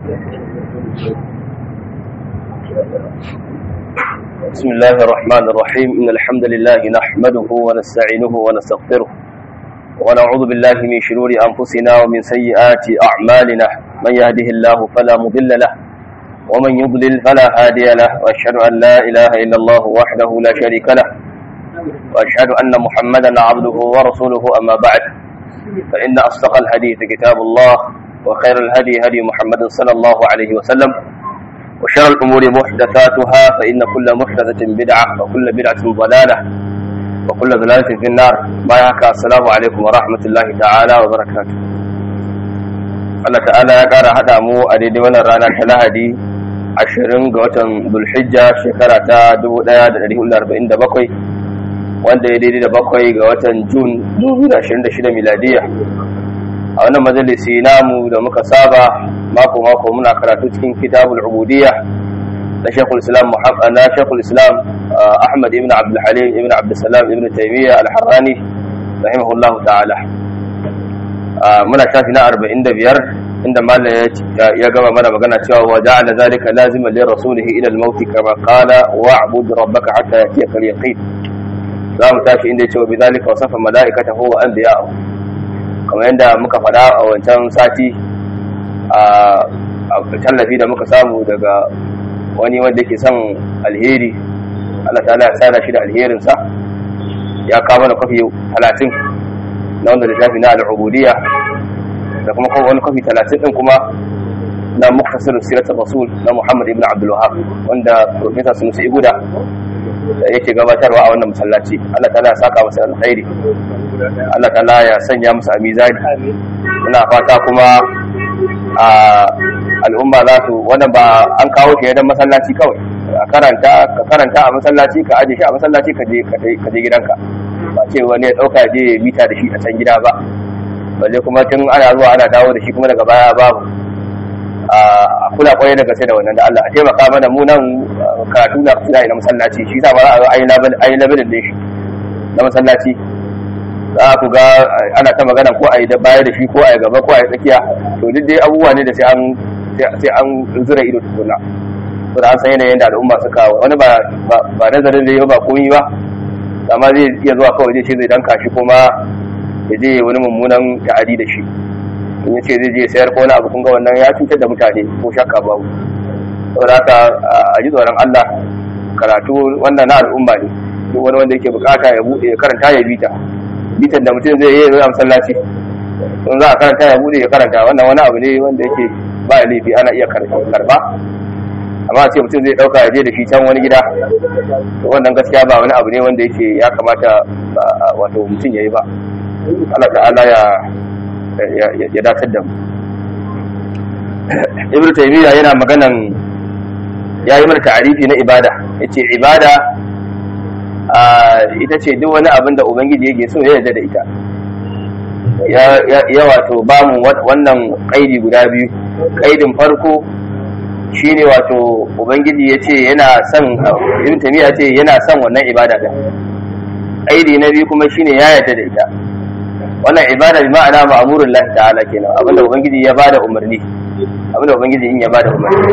بسم الله الرحمن الرحيم إن الحمد لله نحمده ونستعينه ونستغفره ونعوذ بالله من شرور أنفسنا ومن سيئات أعمالنا من يهده الله فلا مضل له ومن يضلل فلا هادي له وأشهد أن لا إله إلا الله وحده لا شريك له وأشهد أن محمدا عبده ورسوله أما بعد فإن أصدق الحديث كتاب الله وخير الهدي هدي محمد صلى الله عليه وسلم وشر الأمور محدثاتها فإن كل محدثة بدعة وكل بدعة ضلالة وكل ضلالة في النار ما يحكى السلام عليكم ورحمة الله تعالى وبركاته Allah ta'ala ya ƙara haɗa mu a daidai wannan rana ta Lahadi ashirin ga watan Zulhijja shekara ta 1447 wanda ya daidai da bakwai ga watan Jun 2026 miladiya a wannan majalisi namu da muka saba mako-mako muna karatu cikin kitabul ubudiyya na shekul islam na shekul islam ahmad ibn abdul halim ibn abdul salam ibn taymiya al-harrani rahimahullahu ta'ala muna shafi na 45 inda mallam ya gaba mana magana cewa wa ja'ala zalika laziman li rasulihi ila al-maut kama qala wa'bud rabbaka hatta yatiyaka al-yaqin za mu tashi inda ya ce wa bidhalika wasafa mala'ikatahu wa anbiya'ahu kamar yadda muka faɗa a wancan sati a tallafi da muka samu daga wani wanda ke son alheri Allah ta ya sada shi da alherinsa ya kawo mana kwafi talatin na wanda littafi na al'ubudiyya da kuma wani kwafi talatin ɗin kuma na muktasir siratul rasul na muhammad ibn abdul wahab wanda professor sunusi iguda da yake gabatarwa a wannan masallaci Allah ta ya saka masa alkhairi Allah ta ya sanya musu a mizani muna fata kuma a al'umma za su wannan ba an kawo shi don masallaci kawai a karanta ka karanta a masallaci ka aje shi a masallaci ka je ka je gidanka ba ce wani ya dauka je mita da shi a can gida ba balle kuma tun ana zuwa ana dawo da shi kuma daga baya babu a kula kwarai da gaske da wannan da Allah a taimaka mana mu nan karatu na kusa na masallaci shi sa ba za a zo ayi labarin da shi na masallaci za ku ga ana ta magana ko a yi da baya da shi ko a yi gaba ko a yi tsakiya to duk dai abubuwa ne da sai an sai an zura ido tukuna to da an san yanayin da al'umma suka wani ba ba nazarin da yau ba komai ba amma zai iya zuwa kawai zai ce zai danka shi kuma ya je wani mummunan ta'adi da shi in ya ce zai je sayar ko wani abu kun ga wannan ya cutar da mutane ko shakka babu saboda haka a ji tsoron Allah karatu wannan na al'umma ne duk wani wanda yake bukata ya buɗe ya karanta ya bita bitan da mutum zai yi a masallaci in za a karanta ya bude ya karanta wannan wani abu ne wanda yake ba laifi ana iya karba amma ce mutum zai dauka ya je da shi can wani gida to wannan gaskiya ba wani abu ne wanda yake ya kamata wato mutum ya yi ba Allah ta'ala ya ya datar da mu ibnu taymiya yana maganan ya yi mana ta'arifi na ibada yace ibada ita ce duk wani abin da ubangiji yake so ya yarda da ita ya wato ba mu wannan kaidi guda biyu kaidin farko shine wato ubangiji ya ce yana son ibn tamiya ce yana son wannan ibada din kaidi na biyu kuma shine ya yarda da ita wannan ibada bi ma'ana ma'murul lahi ta'ala kenan abinda ubangiji ya bada umarni abinda ubangiji in ya bada umarni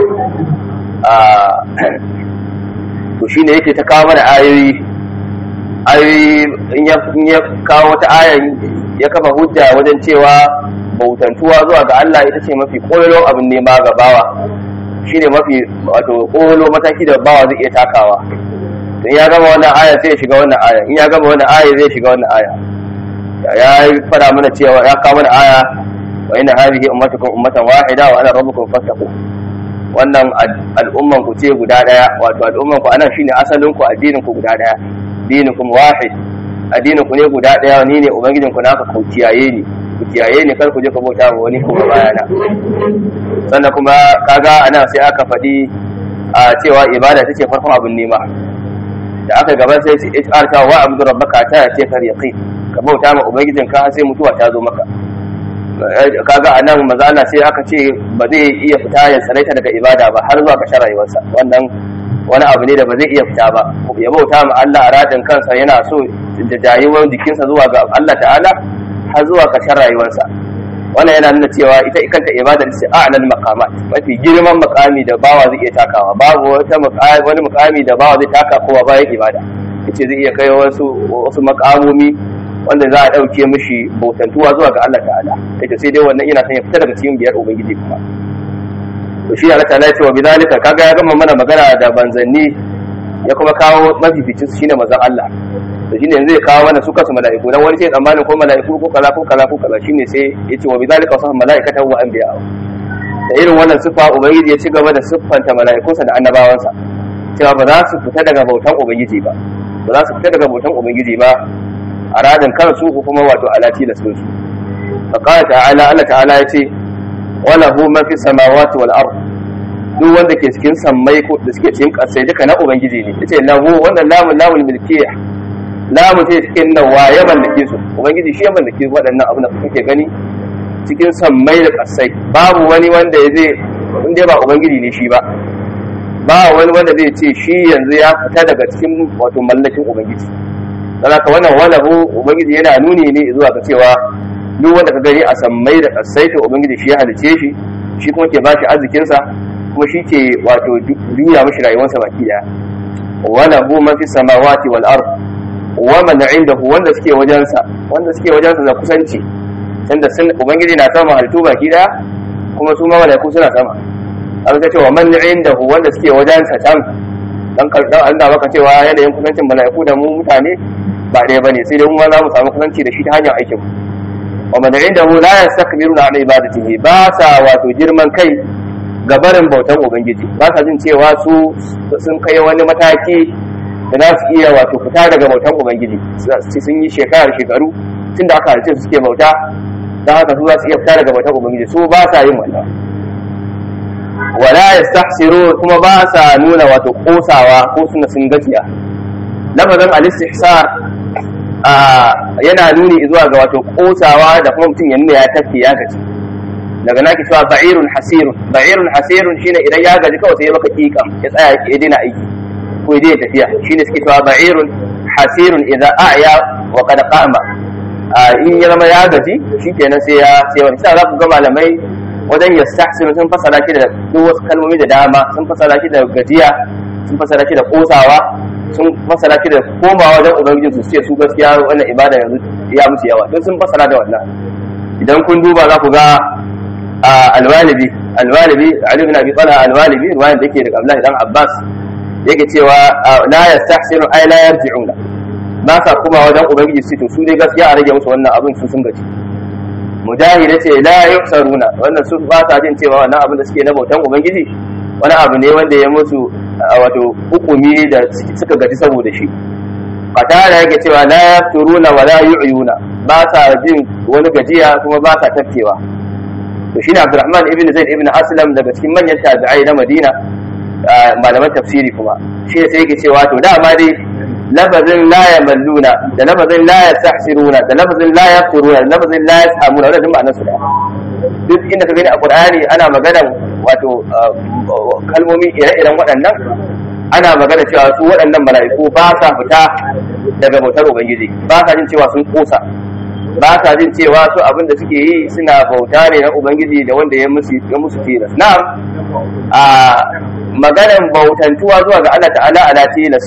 to shine yake ta kawo mana ayoyi ayoyi in ya kawo wata ayan ya kafa hujja wajen cewa bautantuwa zuwa ga Allah ita ce mafi koyo abin nema ga bawa shine mafi wato koyo mataki da bawa zai iya takawa in ya gama wannan aya sai ya shiga wannan aya in ya gama wannan aya zai shiga wannan aya ya fara mana cewa ya kawo mana aya wa inna hadhihi ummatukum ummatan wahida wa ana rabbukum fattaqu wannan al'umman ku ce guda daya wato al'umman ku anan shine asalin ku addinin ku guda daya dinukum wahid addinin ku ne guda daya ni ne ubangijin ku naka ku kiyaye ni ku kiyaye ni kar ku je ku bauta wa wani kuma bayana sannan kuma kaga anan sai aka faɗi a cewa ibada tace farkon abin nema da aka gaba sai su HR ta wa abdu rabbaka ta ce kar yaqin ka bauta ma ubangijin ka sai mutuwa ta zo maka kaga anan maza Allah sai aka ce ba zai iya fita ya tsaraita daga ibada ba har zuwa ƙarshen rayuwarsa wannan wani abu ne da ba zai iya fita ba ya bauta ma Allah a radin kansa yana so da jayewar jikinsa zuwa ga Allah ta'ala har zuwa ƙarshen rayuwarsa wannan yana nuna cewa ita kanta ibadar sai a'lal maqamat mafi girman makami da bawa zai iya takawa babu wata wani makami da bawa zai taka kowa bayan ibada yace zai iya kai wasu wasu makamomi wanda za a dauke mishi bautantuwa zuwa ga Allah ta'ala yace sai dai wannan yana son ya fita daga cikin biyar ubangiji kuma to shi Allah ta'ala ya ce wa bidalika kaga ya gama mana magana da banzanni ya kuma kawo mafificin su shine manzon Allah to shine yanzu ya kawo mana su kansu mala'iku dan wani sai tsammanin ko mala'iku ko kaza ko kaza ko kaza shine sai yace wa bidalika wasu mala'ikatan wa anbiya da irin wannan sifa ubangiji ya ci gaba da siffanta mala'ikunsa da annabawansa cewa ba za su fita daga bautan ubangiji ba ba za su fita daga bautan ubangiji ba a radin kansu ko kuma wato alati da sun su faqala ta'ala Allah ta'ala ya ce wala hu ma fi samawati wal ard duk wanda ke cikin sammai ko da suke cikin ƙasai duka na ubangiji ne yace lahu wannan lamun lamun milkiyya lamu ce cikin nan waye mallake su ubangiji shi ya mallake waɗannan abin da kuke gani cikin sammai da ƙasai babu wani wanda ya zai inda ba ubangiji ne shi ba ba wani wanda zai ce shi yanzu ya fita daga cikin wato mallakin ubangiji dan haka wannan walahu ubangiji yana nuni ne zuwa ga cewa duk wanda ka gani a sammai da ƙasai to ubangiji shi ya halice shi shi kuma ke bashi arzikinsa kuma shi ke wato juya mashi rayuwarsa baki daya wala hu man fi samawati wal ard wa man indahu wanda suke wajensa wanda suke wajensa da kusanci tunda sun ubangiji na sama halittu baki daya kuma su ma malaiku suna sama an ga cewa man indahu wanda suke wajensa can dan dan Allah baka cewa yanayin kusancin malaiku da mu mutane ba ɗaya bane sai dai mu ma za mu samu kusanci da shi ta hanyar aikin mu wa man indahu la yastakbiruna an ibadatihi ba sa wato girman kai gabarin bautan ubangiji ba sa jin cewa su sun kai wani mataki da za su iya wato fita daga bautan ubangiji sun yi shekarar shekaru tun da aka halice su suke bauta don haka su za su iya fita daga bautan ubangiji su ba sa yin wannan wala yastahsiru kuma ba sa nuna wato kosawa ko suna sun gajiya lafazin al-istihsar yana nuni zuwa ga wato kosawa da kuma mutum ya nuna ya tafi ya gaji daga na ki cewa ba'irun hasirun ba'irun hasirun shine idan ya gaji kawai sai ya maka kikam ya tsaya ya daina aiki ko ya daina tafiya shine suke cewa ba'irun hasirun idan a'ya wa qad qama in ya zama ya gaji shikenan sai ya sai wani sai za ku ga malamai wajen yastahsinu sun fasara shi da duk wasu kalmomi da dama sun fasara shi da gajiya sun fasara shi da kosawa sun fasara shi da komawa wajen ubangiji su ce su gaskiya wannan ibada yanzu ya musu yawa don sun fasara da wannan idan kun duba za ku ga alwalibi alwalibi Ali ibn Abi Talha alwalibi ruwayan da yake daga Abdullahi dan Abbas yake cewa la yastahsinu ay la yarji'una ba sa kuma wajen ubangiji su to su dai gaskiya a rage musu wannan abin su sun gaji mujahid yace la yusaruna wannan su ba sa jin cewa wannan abin da suke na bautan ubangiji wani abu ne wanda ya musu wato hukumi da suka gaji saboda shi qatala yake cewa la yafturuna wa la yu'yuna ba sa jin wani gajiya kuma ba sa tafkewa to shine Abdurrahman ibn Zaid ibn Aslam daga cikin manyan tabi'ai na Madina malaman tafsiri kuma shi sai yake cewa to dama dai lafazin la yamalluna da lafazin la yastahsiruna da lafazin la yafturuna da lafazin la yasamuna wannan ma'anar su da duk inda ka gani a Qur'ani ana magana wato kalmomi ire-iren waɗannan ana magana cewa su waɗannan mala'iku ba sa fita daga bautar ubangiji ba sa jin cewa sun kosa ba sa jin cewa su abin da suke yi suna bauta ne na ubangiji da wanda ya musu ya musu tilas na'am a maganar bautantuwa zuwa ga Allah ta'ala ala tilas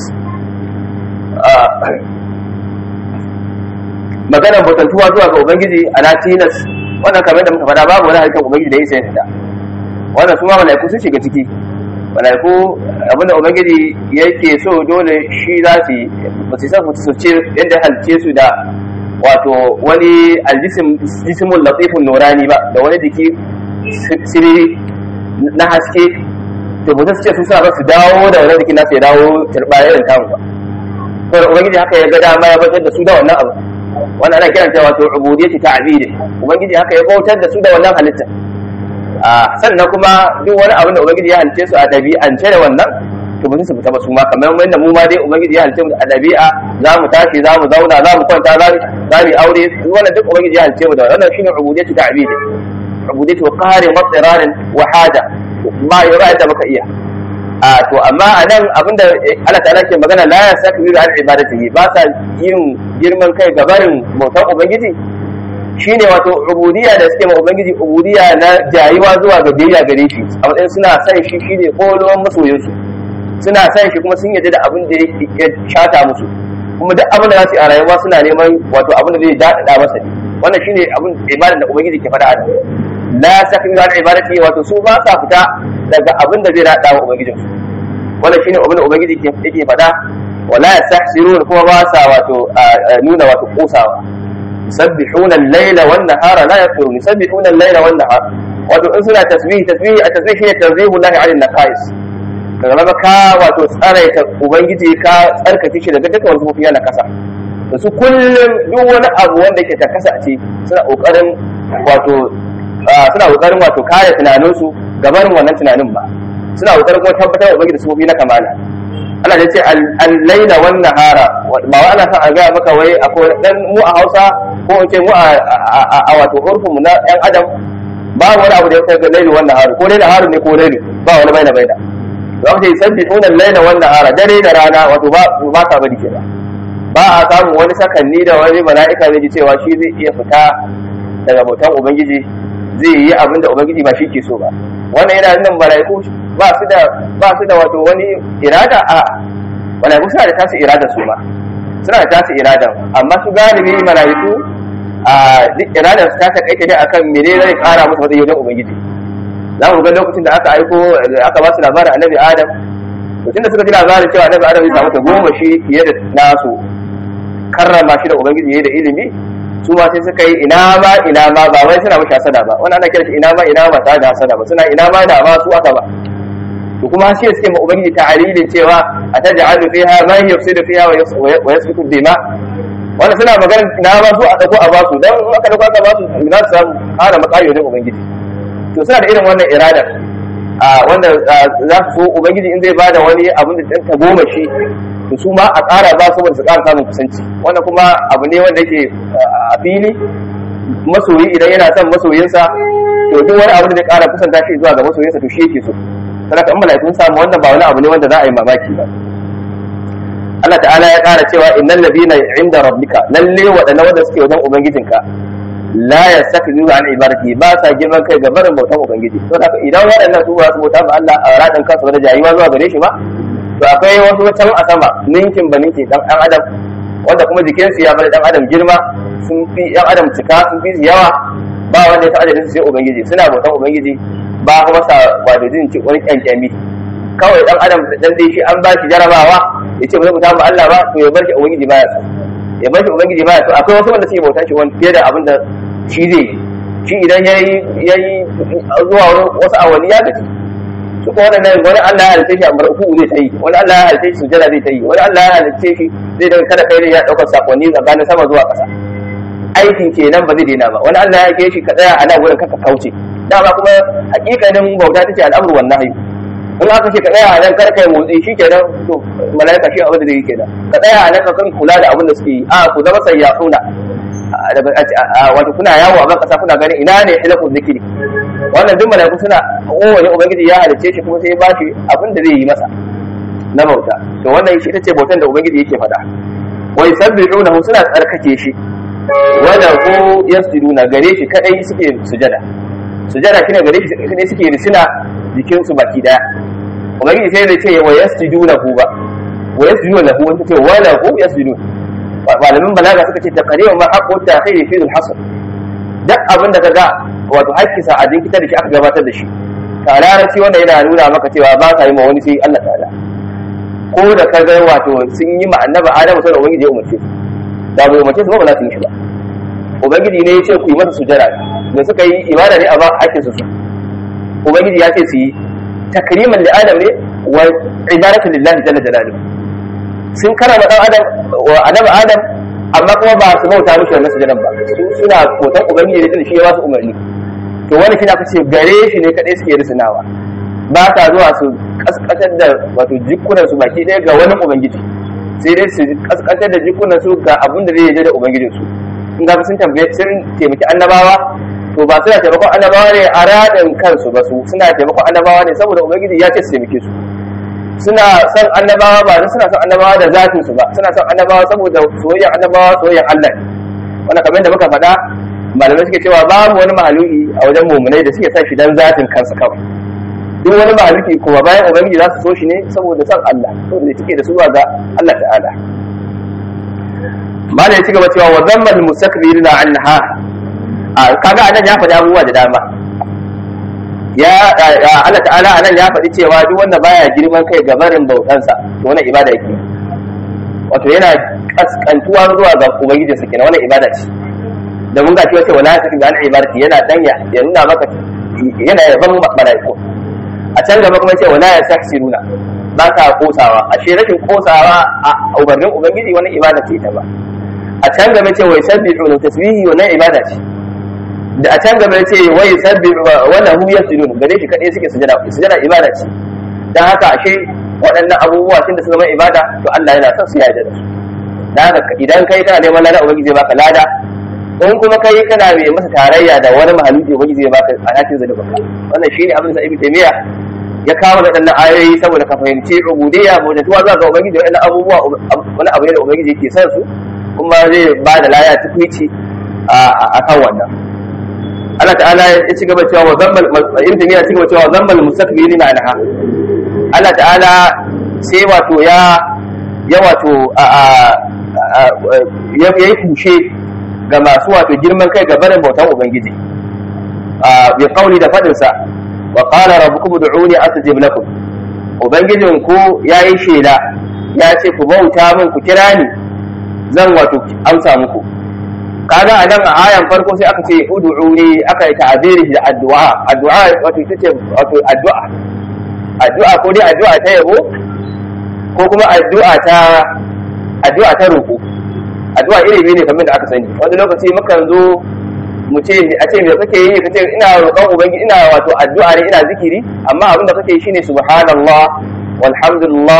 maganar bautantuwa zuwa ga ubangiji ala tilas wannan kamar da muka faɗa babu wani harkar ubangiji da ya sai da wannan su ma malaiku sun shiga ciki malaiku abinda ubangiji yake so dole shi za su yi ba su san su ce yadda halice su da wato wani aljisimun latifun nurani ba da wani jiki siriri na haske to ba su ce su sa ba su dawo da wani jiki nasu ya dawo turba irin tamu ba to da ubangiji haka ya ga dama ya bautar da su da wannan abu wannan ana kiranta wato ubudiyyati ta'bidi ubangiji haka ya bautar da su da wannan halitta sannan kuma duk wani abin da ubangiji ya halice su a ɗabi'ance da wannan to ba su fita ba su ma kamar wanda mu ma dai ubangiji ya halice mu a ɗabi'a za mu tashi za mu zauna za mu kwanta za mu aure wannan duk ubangiji ya halice mu da wannan shine ubudiyyatu ta'bid ubudiyyatu qarin wa tsirarin wa hada ma yura da baka iya a to amma a nan abinda Allah ta'ala ke magana la yastakbiru an ibadatihi ba sa yin girman kai ga barin bautar ubangiji shine wato ubudiyya da suke ma ubangiji ubudiyya na jayuwa zuwa ga biyayya gare shi a matsayin suna san shi shine kolon masoyinsu suna san shi kuma sun yarda da abin da ya shata musu kuma duk abin da za su yi a rayuwa suna neman wato abin da zai daɗaɗa masa ne wannan shine abin ibadar da ubangiji ke faɗa a nan la sakmi al ibadati wato su ba sa fita daga abin da zai daɗa wa ubangijin su wannan shine abin da ubangiji yake faɗa wala yastahsirun kuma ba sa wato nuna wato kosawa yusabbihuna al-layla wan nahara la yafturun yusabbihuna al-layla wan nahara wato in suna tasbih tasbih a tasbih shine tanzihu lahi 'ala an-naqais ka zama ka wato tsaraita ubangiji ka tsarkake shi daga dukkan wasu mafiya na kasa da su kullum duk wani abu wanda ke ta kasa ce suna kokarin wato suna kokarin wato kare tunaninsu gabanin wannan tunanin ba suna kokarin kuma tabbatar da ubangiji su na kamala Allah ya ce al-laila wan nahara ba wa ana son a ga maka wai akwai dan mu a Hausa ko in ce mu a wato urfin mu na yan adam ba wani abu da ya kai ga laili wan nahara ko dai naharu ne ko laili ba wani baina baina za ku ce sabbihuna al-laila wan nahara dare da rana wato ba ba ka bari kenan ba a samu wani sakanni da wani mala'ika zai ji cewa shi zai iya fita daga bautan ubangiji zai yi abin da ubangiji ba shi ke so ba wannan yana nuna mala'iku ba su da ba su da wato wani irada a mala'iku suna da tasu irada su ma suna da tasu irada amma su galibi mala'iku a duk iradar su ta takaita dai akan mene zai kara musu wata yau ubangiji za mu ga lokacin da aka aiko aka ba su labarin annabi adam to tunda suka ji labarin cewa annabi adam zai samu ta goma shi fiye da nasu karrama shi da ubangiji yayi da ilimi su ma sai suka yi ina ma ina ma ba wai suna mashi hasada ba wani ana kira shi ina ma ina ma tare da hasada ba suna ina ma da ma su aka ba to kuma shi suke ma ubangiji ta'alilin cewa ataj'alu fiha man yufsidu fiha wa yasfiku dima wanda suna magana ina ma su a dauko a basu dan in aka dauko aka basu za su samu ƙara matsayi wajen ubangiji to suna da irin wannan irada a wanda za su so ubangiji in zai bada wani abin da ta goma shi to su ma a ƙara ba su su ƙara samun kusanci wannan kuma abu ne wanda yake a fili masoyi idan yana son masoyinsa to duk wani abu da zai ƙara kusanta shi zuwa ga masoyinsa to shi yake so saboda in mala'ikun samu wannan ba wani abu ne wanda za a yi mamaki ba Allah ta'ala ya ƙara cewa innal ladina inda rabbika lalle waɗannan wanda suke wajen ubangijinka la yastakbiru an ibadati ba sa girman kai ga barin bautan ubangiji to haka idan waɗannan su ba su bauta ba Allah a radan kansu da jayuwa zuwa gare shi ba to akwai wasu can a sama ninkin ba ninkin dan dan adam wanda kuma jikinsu ya bar dan adam girma sun fi yan adam cika sun fi yawa ba wanda ya ta adadin su sai ubangiji suna bautan ubangiji ba kuma sa wato jin ci wani kyankyami kawai dan adam dan dai shi an ba shi jarabawa ya ce ba zai bauta ba Allah ba to ya bar shi ubangiji ba ya so ya bar shi ubangiji ba ya so akwai wasu wanda suke bautan shi wani fiye da abin da shi zai shi idan yayi yayi zuwa wasu awanni ya gaji su kuma wannan wani Allah ya halitta shi a mar'uku zai ta yi wani Allah ya halitta shi sujada zai ta yi wani Allah ya halitta shi zai daga kada kai ya daukar sakonni tsakanin sama zuwa ƙasa aikin kenan ba zai daina ba wani Allah ya ke shi ka tsaya a nan wurin kaka kauce dama kuma hakikanin bauta tace al'amru wan nahyi in aka ce ka tsaya a nan kar kai motsi shi kenan to malaika shi abin da zai yi kenan ka tsaya a nan ka kan kula da abin da suke yi a ku zama sayyafuna wato kuna yawo a ban kasa kuna ganin ina ne hilakun zikiri wannan duk malaiku suna kowane ubangiji ya halicce shi kuma sai ya bashi abin da zai yi masa na bauta to wannan shi ita ce bautan da ubangiji yake faɗa wai sabbihunahu suna tsarkake shi wanda ko yasjuduna gare shi kadai suke sujada sujada shine gare shi kadai suke risina jikin su baki daya ubangiji sai zai ce wa yasjudunahu ba wa yasjudunahu wanda ce wala hu yasjudun malamin balaga suka ce taqriban ma haqqu ta'khiri fi al-hasr duk abin da kaga wato haƙƙinsa a jinkita da shi aka gabatar da shi ta larabci wanda yana nuna maka cewa ba ka yi ma wani sai Allah ta'ala ko da ka ga wato sun yi ma annabi Adamu sai ubangiji ya umarce su da bai umarce su ba ba za su yi shi ba ubangiji ne ya ce ku yi masa sujada da suka yi ibada ne a ba haƙƙin su ubangiji ya ce su yi takriman li adam ne wa ibadatu lillahi jalla jalaluhu sun karama dan adam wa annabi adam amma kuma ba su bauta mishi wannan sujadan ba su suna kotan ubangiji ne shi ya ba su umarni to wani kina kace gare shi ne kadai suke risinawa ba ta zuwa su kaskatar da wato jikunan su baki ɗaya ga wani ubangiji sai dai su kaskatar da jikunan su ga abin da zai yi da ubangijin su in ga sun tambaye sun taimaki annabawa to ba suna taimakon annabawa ne a radin kansu ba su suna taimakon annabawa ne saboda ubangiji ya ce su taimake su suna son annabawa ba don suna son annabawa da zafin su ba suna son annabawa saboda soyayyar annabawa soyayyar Allah ne wannan kamar da muka faɗa malamai suke cewa babu wani mahaluki a wajen mumunai da suke son shi dan zatin kansa kawai duk wani mahaluki kuma bayan ubangiji za su so shi ne saboda son Allah saboda suke da suwa ga Allah ta'ala malai ci gaba cewa wa zammal mustakbirina anha kaga anan ya faɗi abubuwa da dama ya Allah ta'ala anan ya faɗi cewa duk wanda baya girman kai ga barin bautansa to wannan ibada yake wato yana kaskantuwa zuwa ga ubangijinsa kenan wannan ibada ce da mun gaci wace wala ta ga ibadati yana danya ya nuna maka yana yaban malaiku a can gaba kuma ce wala ya saksiruna ba ka kosawa ashe rashin kosawa a umarnin ubangiji wani ibada ce ta ba a can gaba ce wai sabbihu tasbihi wannan ibada ce da a can gaba ce wai sabbi wala hu yasjudun gare shi kadai suke sujada sujada ibada ce dan haka ashe waɗannan abubuwa tunda su zama ibada to Allah yana son su yarda da su dan haka idan kai kana neman lada ubangiji zai baka lada in kuma kai kana mai masa tarayya da wani mahaluki ubangiji zai baka alhakin zalubin ka wannan shine abin da Ibn Taymiyyah ya kawo waɗannan ayoyi saboda ka fahimci ubudiyya bautuwa zuwa ga ubangiji waɗannan abubuwa wani abu ne da ubangiji yake son su kuma zai ba da laya tukwici a kan wannan Allah ta'ala ya ci gaba cewa wa zambal ibn tamiya ci gaba cewa zambal mustakbirin anha Allah ta'ala sai wato ya ya wato ya yi kushe ga masu wato girman kai ga barin bautan ubangiji bi kauli da fadin sa wa qala rabbukum ud'uni astajib lakum ubangijin ku yayi shela ya ce ku bauta min ku kira ni zan wato amsa muku kaga a nan a ayan farko sai aka ce ud'uni aka yi ta'abiri da addu'a addu'a wato ita ce wato addu'a addu'a ko dai addu'a ta yabo ko kuma addu'a ta addu'a ta roƙo addu'a iri biyu ne kamar da aka sani wani lokaci mukan zo mu ce a ce me kake yi kace ina roƙon ubangiji ina wato addu'a ne ina zikiri amma abin da kake yi shine subhanallah walhamdulillah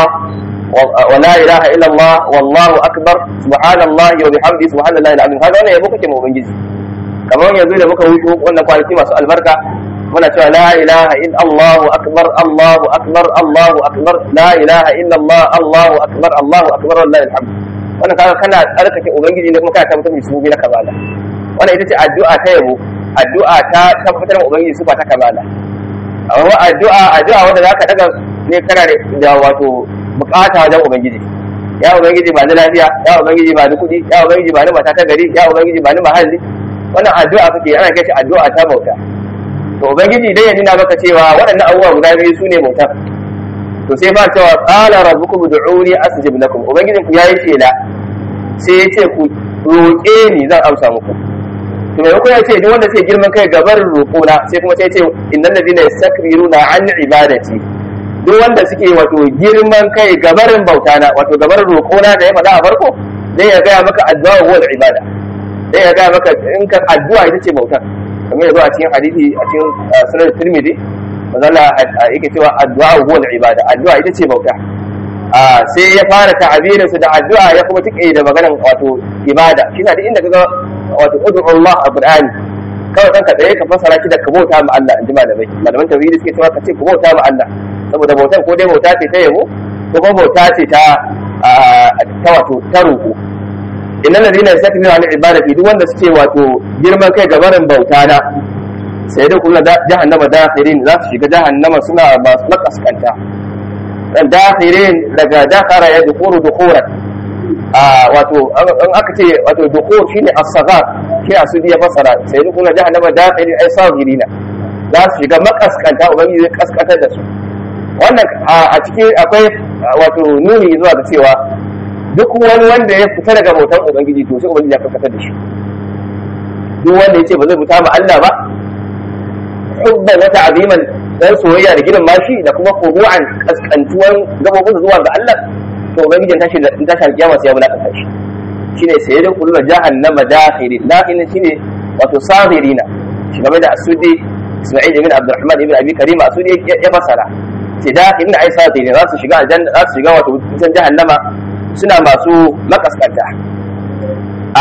ولا اله الا الله والله اكبر سبحان الله وبحمده سبحان الله العظيم هذا wannan yabo kake mu ubangiji kamar yanzu da muka wuce wannan kwanaki masu albarka muna cewa la ilaha illa Allah akbar Allahu akbar Allahu akbar la ilaha illa Allah Allahu akbar Allahu akbar wallahi alhamd wannan kaga kana tsarkake ubangiji ne kuma kana tabbatar da sunan na kamala wannan ita ce addu'a ta yabo addu'a ta tabbatar da ubangiji sifa ta kamala amma addu'a addu'a wanda zaka daga ne kana da wato bukata wajen ubangiji ya ubangiji ba ni lafiya ya ubangiji ba ni kuɗi ya ubangiji ba ni mata ta gari ya ubangiji ba ni mahalli wannan addu'a kake ana kai shi addu'a ta bauta to ubangiji dai ya nuna maka cewa waɗannan abubuwa guda biyu su ne bauta to sai ba cewa qala rabbukum ud'uni astajib lakum ubangijin ku yayi shela sai ya ce ku roƙe ni zan amsa muku to mai ya ce duk wanda sai girman kai gabar roƙona sai kuma sai ya ce innal ladina yastakbiruna an ibadati duk wanda suke wato girman kai gabarin bauta na wato gabarin roƙona da ya faɗa a farko zai ya gaya maka addu'a wa ibada zai ya gaya maka in ka addu'a ita ce bautar kamar yanzu a cikin hadisi a cikin sunan tirmidhi mazalla yake cewa addu'a wa ibada addu'a ita ce bauta sai ya fara ta'abirin su da addu'a ya kuma tike da maganar wato ibada shi na duk inda kaga wato ud'u Allah a Qur'ani kawai kanka tsaye ka fasara shi da ka bauta ma Allah in ji malamai malaman tauhidi suke cewa ka ce ka bauta ma Allah saboda bautan ko dai bauta ce ta yabo ko kuma bauta ce ta ta wato ta roƙo innal ladina yastakbiruna an ibadati duk wanda suke wato girman kai ga barin bauta na sai da kullu jahannama dakhirin za su shiga jahannama suna masu makaskanta dan dakhirin daga dakara ya dukuru dukuran a wato an aka ce wato dukur shine as-saghar shi asudi ya fasara sai da kullu jahannama dakhirin ay saghirina za su shiga makaskanta ubangiji zai kaskantar da su wannan a cikin akwai wato nuni zuwa ga cewa duk wani wanda ya fita daga bautan ubangiji to sai ubangiji ya karkatar da shi duk wanda yace ba zai fita ma Allah ba hubban wata aziman dan soyayya da gidan mashi da kuma kuru'an kaskantuwan gabobin zuwa ga Allah to ubangiji ta shi ta shi kiyama sai ya bulaka shi shine sai da kullu jahannama dakhirin dakhirin shine wato sahirina shi game da asudi Isma'il ibn Abdurrahman ibn Abi Karim asudi ya fasara ce da inda ai sati ne za su shiga aljanna za su shiga wato cikin jahannama suna masu makaskanta a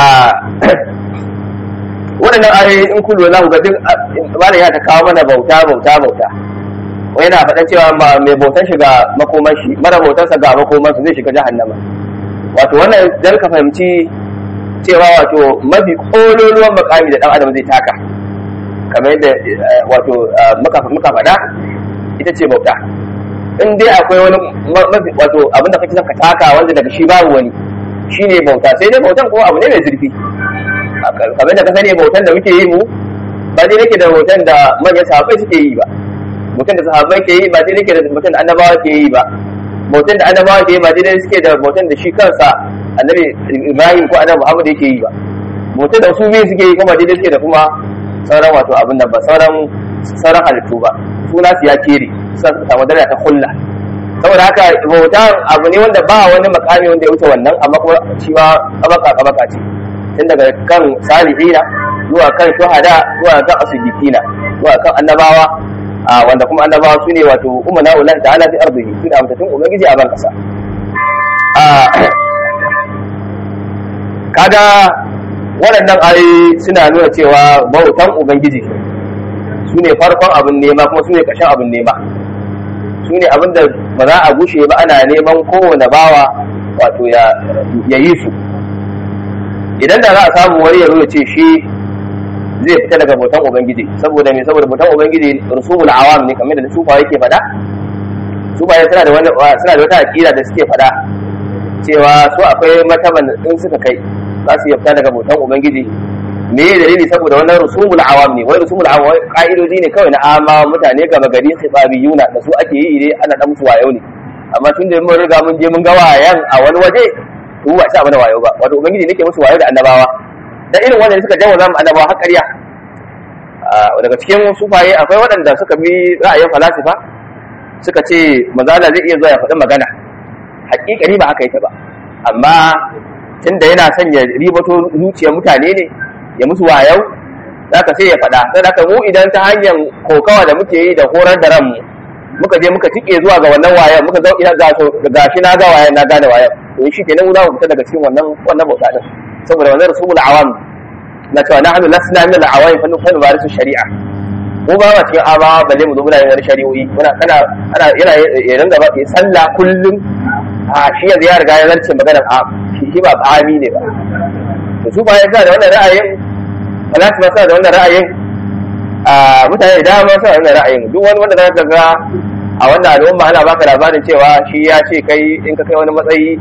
waɗannan ayoyi in kullu za ku ga duk malam ya ta kawo mana bauta bauta bauta wai yana faɗan cewa mai bautan shi ga makoman shi mara bautansa ga makoman su zai shiga jahannama wato wannan dan ka fahimci cewa wato mafi kololuwan makami da dan adam zai taka kamar yadda wato muka faɗa ita ce bauta in dai akwai wani mafi wato abin da kake son ka taka wanda daga shi babu wani shine bauta sai dai bautan kuma abu ne mai zurfi kamar da ka sani bautan da muke yi mu ba dai nake da bautan da manyan sahabbai suke yi ba bautan da sahabbai ke yi ba dai nake da bautan da annabawa ke yi ba bautan da annabawa ke yi ba dai suke da bautan da shi kansa annabi Ibrahim ko annabi Muhammad yake yi ba bautan da su biyu suke yi kuma dai suke da kuma sauran wato abin nan ba sauran sauran halittu ba suna su ya kere sa samu daraja ta kulla saboda haka bauta abu ne wanda ba wani makami wanda ya wuce wannan amma kuma shi ma kabaka kabaka ce tun daga kan salihina zuwa kan shuhada zuwa kan asibikina zuwa kan annabawa wanda kuma annabawa su ne wato umana ulan ta'ala fi ardihi su da amtattun ubangiji a ban kasa kaga waɗannan ayoyi suna nuna cewa bautan ubangiji su ne farkon abin nema kuma su ne ƙarshen abin nema su ne abin da ba za a gushe ba ana neman kowane bawa wato ya yi su idan da za a samu wani ya ya ce shi zai fita daga bautan ubangiji saboda me saboda bautan ubangiji rusumul awam ne kamar da sufa yake faɗa sufa suna da wani suna da wata aqida da suke faɗa cewa su akwai mataban in suka kai za su iya fita daga bautan ubangiji me ya dalili saboda wannan rusumul awam ne wai rusumul awam ka'idoji ne kawai na amma mutane gaba gari khitabiyuna da su ake yi ne ana dan musu wayo ne amma tun da mun riga mun je mun ga wayan a wani waje to ba sa mana wayo ba wato ubangiji nake musu wayo da annabawa da irin wannan suka jawo zamu annabawa har ƙarya daga cikin sufaye akwai waɗanda suka bi ra'ayin falasifa suka ce mazala zai iya zuwa ya faɗi magana hakikani ba haka yake ba amma tunda yana son ya ribato zuciyar mutane ne ya musu wayau zaka sai ya faɗa sai haka mu idan ta hanyar kokawa da muke yi da horar da ranmu muka je muka tike zuwa ga wannan wayan muka zo ina ga ga shi na ga wayan na gane wayan to shi kenan mu za mu fita daga cikin wannan wannan bauta din saboda wannan rasulul awam na cewa nahnu lasna min al-awam fa nufanu barisu shari'a mu ba ma cikin ama balle mu zo muna yin shari'o'i muna kana ana yana ya ringa ba sallah kullum a shi yanzu ya riga ya zarce maganar a shi ba ami ne ba to su bayan da wannan ra'ayin falasifa suna da wannan ra'ayin a mutane da dama suna da wannan ra'ayin duk wani wanda zaka ga a wannan al'umma ana baka labarin cewa shi ya ce kai in ka kai wani matsayi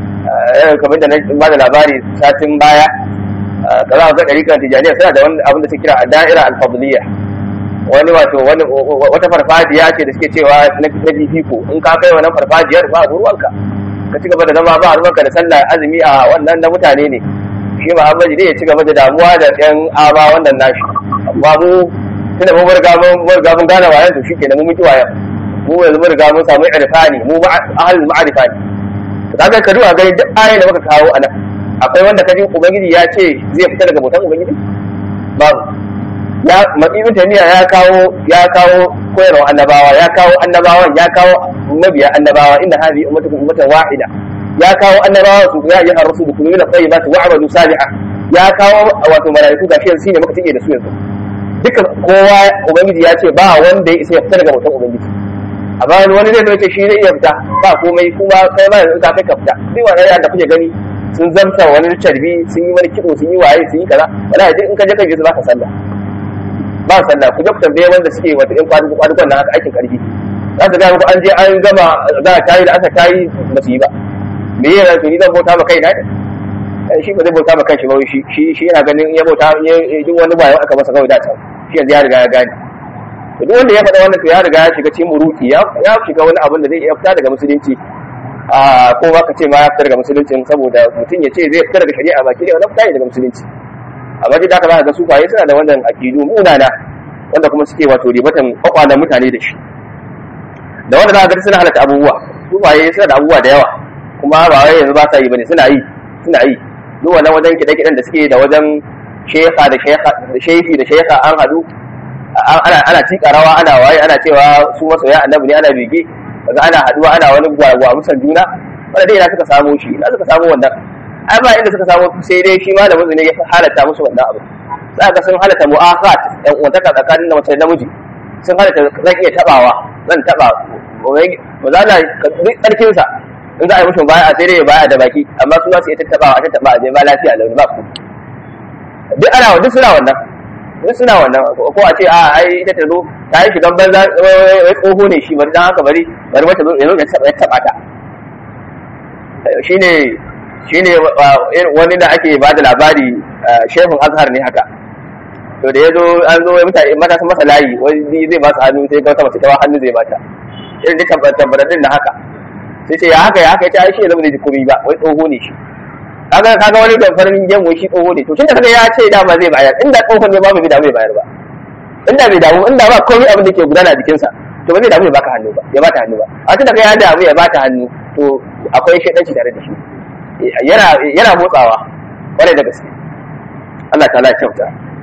kamar da na ba da labari satin baya ka za ga ɗariƙar tijaniya suna da wani abin da suke kira da'ira alfadliya wani wato wata farfajiya ce da suke cewa na fifiko in ka kai wannan farfajiyar ba ruwanka ka ci gaba da zama ba ruwanka da sallah azumi a wannan na mutane ne shi Muhammadu ne ya ci gaba da damuwa da ɗan aba wannan nashi amma mu tunda mun riga mun riga mun gane wayan to shikenan mun mutu wayan mu yanzu mun riga mun samu irfani mu ahlul ma'rifa ne to kaga ka duba gani duk ayoyin da muka kawo anan akwai wanda kaji ubangiji ya ce zai fita daga bautan ubangiji babu ya ibn taymiya ya kawo ya kawo koyarwa annabawa ya kawo annabawan ya kawo mabiya annabawa inna hadhihi ummatukum ummatan wahida ya kawo annabawa su ya yi arsu da kullu tayyibat wa amadu salihah ya kawo wato malaiku gashi yanzu shine muka tike da su yanzu duka kowa ubangiji ya ce ba wanda ya isa ya fita daga bautan ubangiji amma wani zai ce shi zai iya fita ba komai kuma kai ma yanzu ka kai ka fita duk wannan da kuke gani sun zamta wani carbi sun yi wani kiɗo sun yi waye sun yi kaza wala duk in ka je kan gizo zaka sallah ba sallah ku je ku tambaye wanda suke wata in kwadugo kwadugon na haka aikin karfi za su gaya muku an je an gama za a tayi da aka tayi ba su yi ba me yana to ni zan bauta ma kai na shi ba zai bauta ma kanshi ba shi shi shi yana ganin ya bauta duk wani bayan aka masa kawai da can shi yanzu ya riga ya gane duk wanda ya faɗa wannan to ya riga ya shiga cikin muruki ya shiga wani abin da zai iya fita daga musulunci a ko ba ka ce ma ya fita daga musulunci saboda mutum ya ce zai fita daga shari'a baki da wannan fita daga musulunci amma duk da haka za ga sufaye suna da wannan aqidu munana wanda kuma suke wato ribatan kwakwalan mutane da shi da wanda za ga suna halatta abubuwa sufaye suna da abubuwa da yawa kuma ba wai yanzu ba sa yi bane suna yi suna yi duk wannan wajen kiɗe-kiɗen da suke da wajen shekha da shekha da shehi da shekha an hadu ana ana tika rawa ana waye ana cewa su masoya annabi ne ana bege kaga ana haduwa ana wani gwagwa musan juna wanda dai ina suka samo shi ina suka samo wannan ai ba inda suka samo sai dai shi malamin ne ya halatta musu wannan abu za ka sun halatta mu'akhat ɗan uwantaka tsakanin da mace da namiji sun halatta zan iya tabawa zan taba ba za na duk tsarkin sa in za a yi mushi baya sai dai baya da baki amma su za su yi tattabawa a tattaba a je ba lafiya launi ba ku duk ana duk suna wannan duk suna wannan ko a ce a ai ita ta zo ta yi shigan banza wai tsoho ne shi bari dan haka bari bari wata zo yanzu ya taba ta shine shine wani da ake ba da labari shehun azhar ne haka to da ya zo an zo mutane mata sun masa layi wani zai ba su hannu sai ga wata mace ta hannu zai bata irin da tabbatar din da haka sai ce ya haka ya haka ya ce ai shi zama zai ji komai ba wai tsoho ne shi kaga kaga wani da farin gemu shi tsoho ne to tunda kaga ya ce dama zai bayar inda tsoho ne ba bai damu ya bayar ba inda bai damu inda ba komai abin da ke gudana jikinsa to ba zai damu ya baka hannu ba ya bata hannu ba a tunda kaga ya damu ya bata hannu to akwai shaidanci tare da shi yana yana motsawa kwarai da gaske Allah ta'ala ya kyauta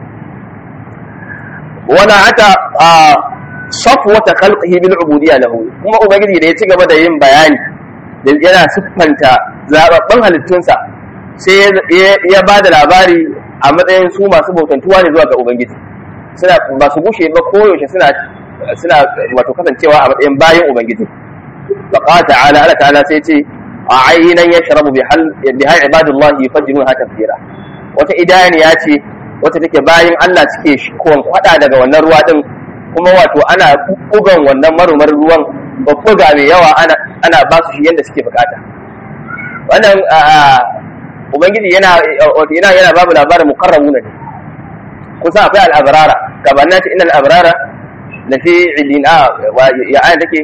wala ata safwata khalqihi bil ubudiyya lahu kuma ubangiji da ya ci gaba da yin bayani da yana siffanta zababban halittunsa sai ya ba da labari a matsayin su masu bautantuwa ne zuwa ga ubangiji suna ba su gushe ba koyaushe suna suna wato kasancewa a matsayin bayan ubangiji faqa ta'ala Allah ta'ala sai ce a ayyinan yashrabu bi hal bi hal ibadullahi yufajjiruha tafjira wata idaniya ce wata take bayan Allah suke kon kwada daga wannan ruwa din kuma wato ana bugan wannan marumar ruwan babbuga mai yawa ana ana ba su shi yanda suke bukata wannan ubangiji yana yana yana babu labarin muqarrabuna ne kusa akwai al-abrara gabanin ta innal abrara la fi ilina ya ayan take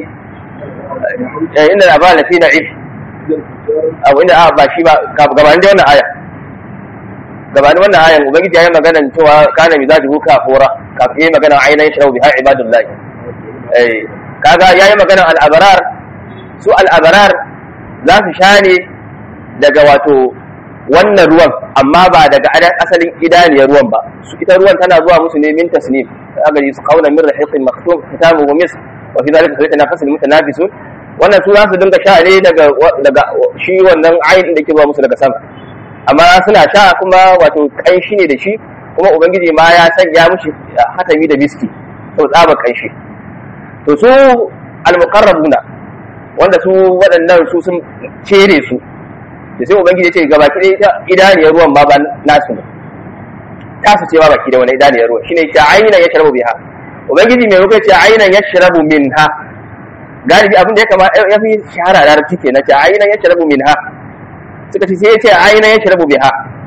innal abrara la fi na'im abu inda ba shi ba gabanin da wannan aya gabanin wannan ayan ubangiji yayi magana cewa kana mizajuhu kafura kafin yayi magana ainihin shirau biha ibadullahi eh kaga yayi magana al-abrar su al-abrar za su sha ne daga wato wannan ruwan amma ba daga asalin idaniyar ruwan ba su ita ruwan tana zuwa musu ne min tasnim kaga su kauna min rahiqin maktum kitabuhu mis wa fi dhalika falyatanafasul mutanafisun wannan su za su dinga sha ne daga daga shi wannan ayin da ke zuwa musu daga sama amma suna sha kuma wato kanshi ne da shi kuma ubangiji ma ya sanya mushi hatami da miski to tsaba kanshi to su almuqarrabuna wanda su waɗannan su sun cere su da sai ubangiji ya ce gaba ki ita idaniyar ruwan ba ba nasu ne ta su ce ba baki da wani idaniyar ruwan shine ta aina ya sharabu biha ubangiji mai ruka ce aina ya sharabu minha galibi abin da ya kama ya fi shahara da larabci ke na ce aina ya sharabu minha suka ce sai ya ce aina ya sharabu biha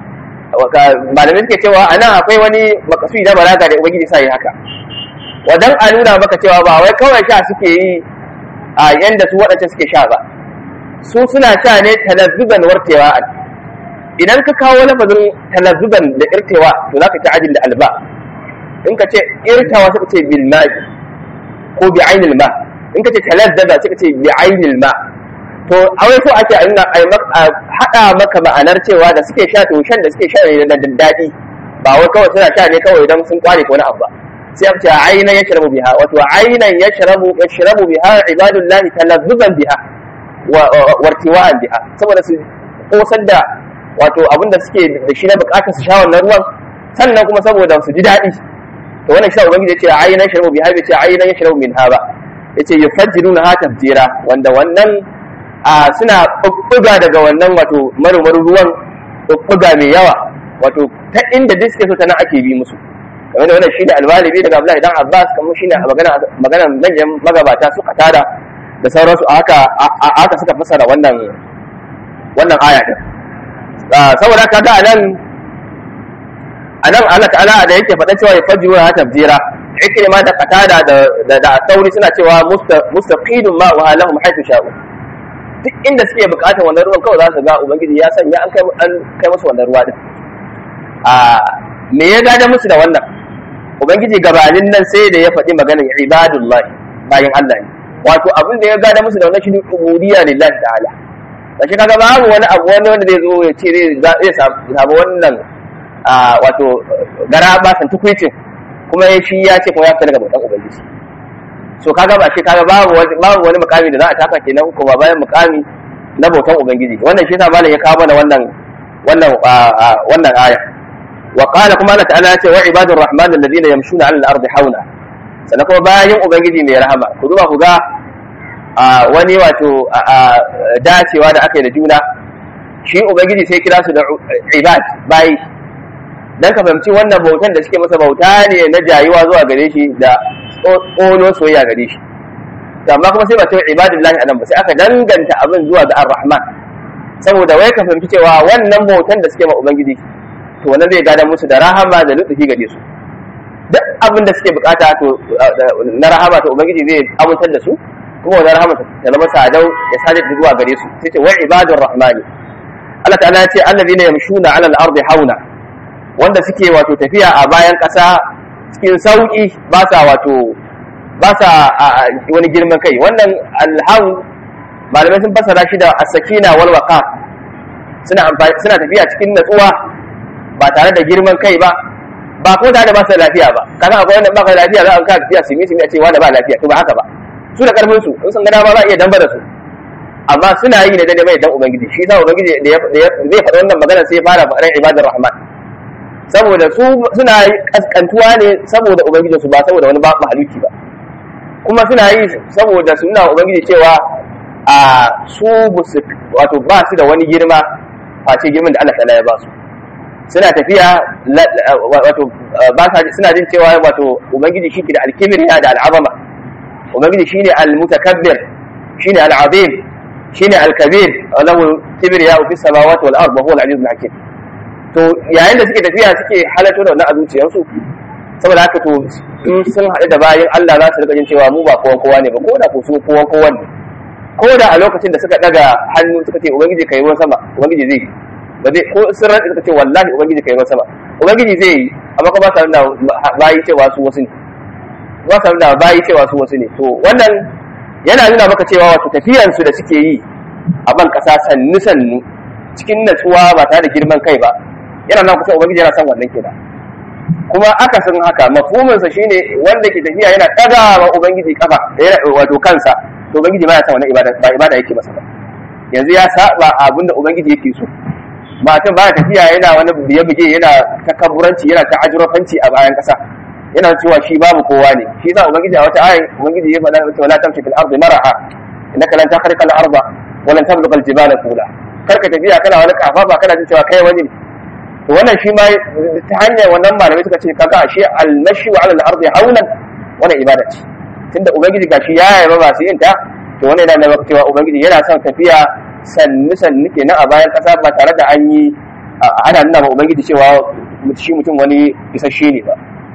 malamai suke cewa a nan akwai wani makasudi na balaga da ubangiji sa yi haka wadan a nuna maka cewa ba wai kawai sha suke yi a yanda su waɗancan suke sha ba su suna sha ne talazzuban wartewa idan ka kawo lafazin talazzuban da irtewa to za ka ci ajin da alba in ka ce irtawa suka ce bil ma'i ko bi ainil ma in ka ce talazzaza suka ce bi ainil ma to a wai so ake a haɗa maka ma'anar cewa da suke sha to shan da suke sha ne da daɗi ba wai kawai suna sha ne kawai idan sun kware ko wani abu ba sai aka ce aina ya shirabu biha wato ainan ya shirabu ya shirabu biha ibadullahi talazzuban biha wartiwa'an biha saboda su kosar da wato abin da suke da shi na bukatar su sha wannan ruwan sannan kuma saboda su ji daɗi to wannan shi ubangiji ya ce aina ya shirabu biha bai ce aina ya shirabu minha ba yace yufajjiruna ha tafjira wanda wannan a suna bubbuga daga wannan wato marmarin ruwan bubbuga mai yawa wato ta inda duk suke so ta nan ake bi musu kamar da wannan shine alwalibi daga Abdullahi dan Abbas kamar shine magana magana manyan magabata suka tada da sauransu a haka a haka suka fassara wannan wannan aya din saboda haka ga nan anan Allah ta'ala da yake faɗa cewa ya fajiru ha tafjira ikrima da qatada da da sauri suna cewa mustaqidun ma wa lahum haythu sha'u duk inda suke bukatar wannan ruwan kawai za su ga ubangiji ya sanya an kai an kai musu wannan ruwa din a me ya gada musu da wannan ubangiji gabanin nan sai da ya faɗi maganar ibadullahi bayan Allah ne wato abin da ya gada musu da wannan shi ubudiyya lillahi ta'ala kashi kaga babu wani abu wani wanda zai zo ya ce zai samu wannan wato gara ba san tukwicin kuma shi ya ce kuma ya fita daga bautan ubangiji so kaga ba shi kaga babu babu wani mukami da za a taka kenan kuma bayan mukami na bautan ubangiji wannan shi yasa malam ya kawo mana wannan wannan wannan aya wa qala kuma Allah ta'ala ya ce wa ibadur rahman alladhina yamshuna 'ala al-ardi hauna sannan kuma bayan ubangiji mai rahama ku duba ku ga a wani wato dacewa da aka yi da juna shi ubangiji sai kira su da ibad bayi dan ka fahimci wannan bautan da suke masa bauta ne na jayuwa zuwa gare shi da tsono soyayya gare shi amma kuma sai ba ta ibadullahi anan ba sai aka danganta abin zuwa ga ar-rahman saboda wai ka fahimci cewa wannan bautan da suke ma ubangiji to wannan zai gada musu da rahama da lutfi gare su duk abin da suke bukata to na rahama to ubangiji zai amintar da su kuma wannan rahama ta zama sadau ya sadar da zuwa gare su sai ce wa ibadur rahmani Allah ta'ala ya ce allazina yamshuna 'ala al-ardi hauna wanda suke wato tafiya a bayan ƙasa cikin sauki ba sa wato ba sa wani girman kai wannan alhaun malamai sun fassara shi da as-sakina wal waqa suna suna tafiya cikin natsuwa ba tare da girman kai ba ba ko tare da ba su lafiya ba kaga akwai wanda ba ka lafiya za a ka tafiya simi simi a ce wanda ba lafiya to ba haka ba su da karfin su in sun ga dama za a iya damba da su amma suna yi da dade mai dan ubangiji shi yasa ubangiji da zai faɗa wannan magana sai ya fara faɗan ibadar rahman saboda su suna kaskantuwa ne saboda ubangijin su ba saboda wani mahaluki ba kuma suna yi saboda su nuna ubangiji cewa a su wato ba su da wani girma face girman da Allah ta'ala ya ba su suna tafiya wato ba sa suna jin cewa wato ubangiji shi ke da alkibiriya da al'azama ubangiji shine al-mutakabbir shine al-azim shine al-kabir lahu kibriya fi samawati wal ard wa huwa al-aziz al-hakim to yayin da suke tafiya suke halatto da wannan a zuciyarsu saboda haka to in sun haɗu da bayan Allah za su rika jin cewa mu ba kowa kowa ne ba ko da ko su kowa kowa ne ko da a lokacin da suka daga hannu suka ce ubangiji kai ruwan sama ubangiji zai yi ba zai ko sun rantsa suka ce wallahi ubangiji kai ruwan sama ubangiji zai yi amma kuma ba sa da bayi cewa su wasu ne ba sa da bayi cewa su wasu ne to wannan yana nuna maka cewa wato tafiyansu da suke yi a ban kasa sannu sannu cikin natsuwa ba tare da girman kai ba yana nan kusa ubangiji yana son wannan kenan kuma aka san haka mafhuminsa shine wanda ke tafiya yana daga wa ubangiji kafa wato kansa to ubangiji ba ya san wannan ibada ba ibada yake masa ba yanzu ya saba abinda ubangiji yake so matan ba tafiya yana wani biye buge yana takabburanci yana ta'ajurafanci a bayan kasa yana cewa shi babu kowa ne shi yasa ubangiji a wata ayi ubangiji ya faɗa cewa la tamshi fil ardi maraha innaka lan takhriqa al arda wa lan tablugha al jibala tula karka tafiya kana wani kafa ba kana jin cewa kai wani ne to wannan shi ma ta hanyar wannan malamai suka ce kaga ashe al-mashi wa al-ardi haulan wannan ibada ce tunda ubangiji gashi ya yaba masu yin ta to wannan yana nuna cewa ubangiji yana son tafiya sannu sannu kenan a bayan kasa ba tare da an yi ana nuna ma ubangiji cewa shi mutum wani isasshe ne ba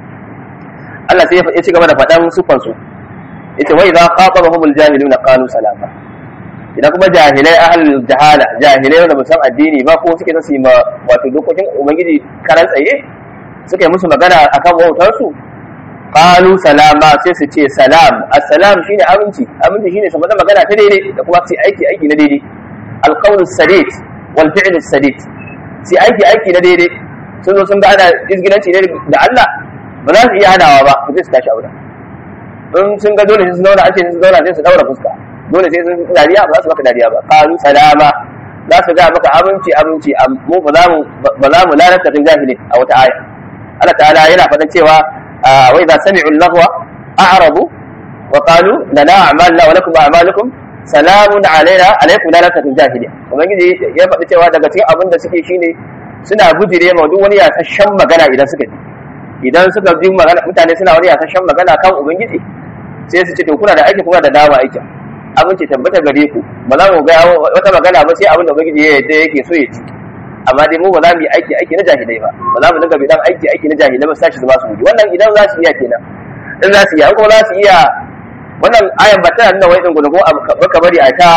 Allah sai ya ci gaba da faɗan sufan su yace wa idza khatabahumul jahiluna qalu salama idan kuma jahilai ahlul jahala jahilai wanda ba san addini ba ko suke su ma wato dokokin ubangiji karan tsaye suka yi musu magana akan wautar su qalu salama sai su ce salam assalam shine aminci aminci shine su faɗa magana ta daidai da kuma su aiki aiki na daidai alqawlu sadid wal fi'lu sadid su aiki aiki na daidai sun zo sun ga ana izginanci ne da Allah ba za su iya hadawa ba su su tashi aure in sun ga dole sai su zauna ake su zauna sai su daura fuska dole sai sun dariya ba za su maka dariya ba qalu salama za su ga maka abinci abinci mu ba za mu ba za mu lalata kan jahili a wata aya Allah ta'ala yana faɗan cewa wa idza sami'u al-lahwa a'radu wa qalu lana a'maluna wa lakum a'malukum salamun alaina alaikum la lalata kan jahili ubangiji ya faɗi cewa daga cikin abin da suke shine suna bujire ma duk wani yasashen magana idan suka ji idan suka ji magana mutane suna wani yasashen magana kan ubangiji sai su ce to kuna da aiki kuma da dama aikin abinci tabbata gare ku ba za mu ga wata magana ba sai abin da ubangiji ya yadda yake so ya ci amma dai mu ba za mu yi aiki aiki na jahilai ba ba za mu dinga bidan aiki aiki na jahilai ba sashi su ba su guji wannan idan za su iya kenan in za su iya ko za su iya wannan ayan ba tana nuna wai din gudu ko ka bari a ta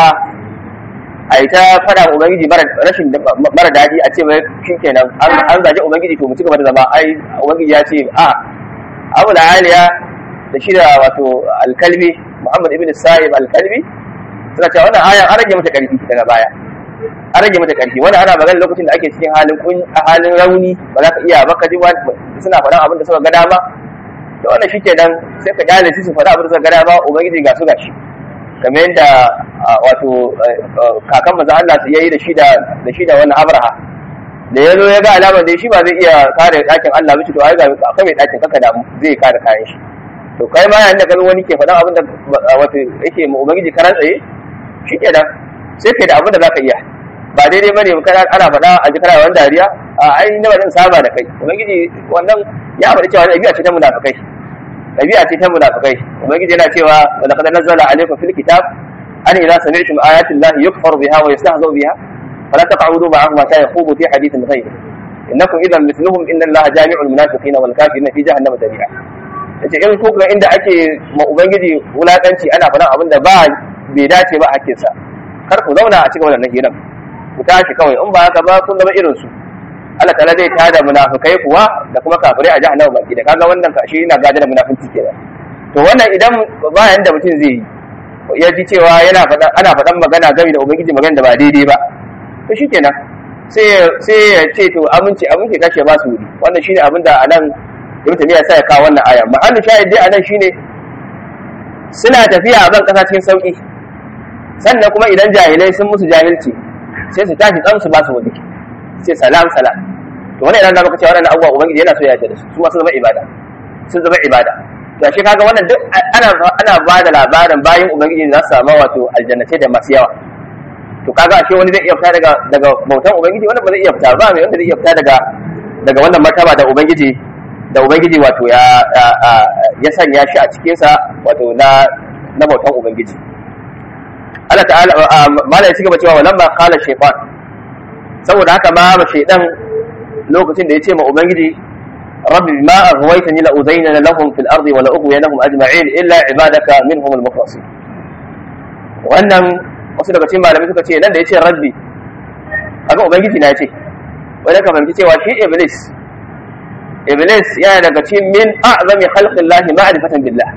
a ta fada ubangiji rashin mara daɗi a ce mai shi kenan an zaje ubangiji to mu ci gaba da zama ai ubangiji ya ce a abu da aliya da shi da wato alkalbi muhammad ibn sa'ib alkalbi suna cewa wannan ayan an rage mata karfi daga baya an rage mata karfi wannan ana magana lokacin da ake cikin halin kun halin rauni ba za ka iya ba ka ji suna faɗan abin da suka ga dama to wannan shi kenan sai ka kyale su su faɗa abin da suka ga dama ubangiji ga su gashi kamar yadda wato kakan maza Allah su yayi da shi da da shi da wannan Abraha da ya zo ya ga alamar da shi ba zai iya kare ɗakin Allah ba to ai ga akwai mai ɗakin kaka da zai kare kayan shi to kai ma yayin da kan wani ke faɗan abin da wato yake ma ubangiji karan tsaye shi ke nan sai kai da abin da zaka iya ba daidai bane kana ana faɗa a ji kana wani dariya a ai na ba saba da kai ubangiji wannan ya faɗi cewa ɗabi'a ce ta munafikai ɗabi'a ce ta munafikai ubangiji yana cewa wa laqad nazzala alaykum fil kitab an idza sami'tum ayati llahi yukfaru biha wa yastahza'u biha fala taq'udu ma'ahum hatta yakhudu fi hadithin ghayr innakum idan mithluhum inna allaha jami'ul munafiqina wal kafirina fi jahannama jami'a yace in ku ga inda ake ma ubangiji wulakanci ana faɗan abin da ba bai dace ba hakkinsa kar ku zauna a cikin wannan hiran ku tashi kawai in ba haka ba kun zama irin su Allah ta'ala zai tada munafikai kuwa da kuma kafirai a jahannama baki da kaga wannan kashi yana gada da munafinci kenan to wannan idan bayan da mutum zai yi ya ji cewa yana faɗan ana faɗan magana game da ubangiji magana da ba daidai ba to shikenan sai sai ya ce to aminci aminci tashi ba su wuri wannan shine abin da anan Ibn Taymiyyah sai ya kawo wannan aya mahallin shahid dai anan shine suna tafiya a ban kasa cikin sauki sannan kuma idan jahilai sun musu jahilci sai su tashi tsan su ba su wuri sai salam salam to wannan yana maka cewa wannan abubuwa ubangiji yana so ya yarda da su kuma sun zama ibada sun zama ibada to shi kaga wannan duk ana ana ba da labarin bayan ubangiji za su samu wato aljannatai da masu yawa to kaga ashe wani zai iya fita daga daga bautan ubangiji wanda ba zai iya fita ba mai wanda zai iya fita daga daga wannan martaba da ubangiji da ubangiji wato ya ya sanya shi a cikin sa wato na na bautan ubangiji Allah ta'ala mala ya cigaba cewa walamma qala shaytan saboda haka ma ba shaydan lokacin da ya ce ma ubangiji rabbi ma aghwaytani la uzayyana lahum fil ardi wa la ughwiyanahum ajma'in illa ibadaka minhum al mukhlasin wannan wasu daga cikin malamai suka ce nan da yace rabbi kaga ubangiji na yace wanda ka fahimci cewa shi iblis iblis yana daga cikin min a'zami khalqillahi ma'rifatan billah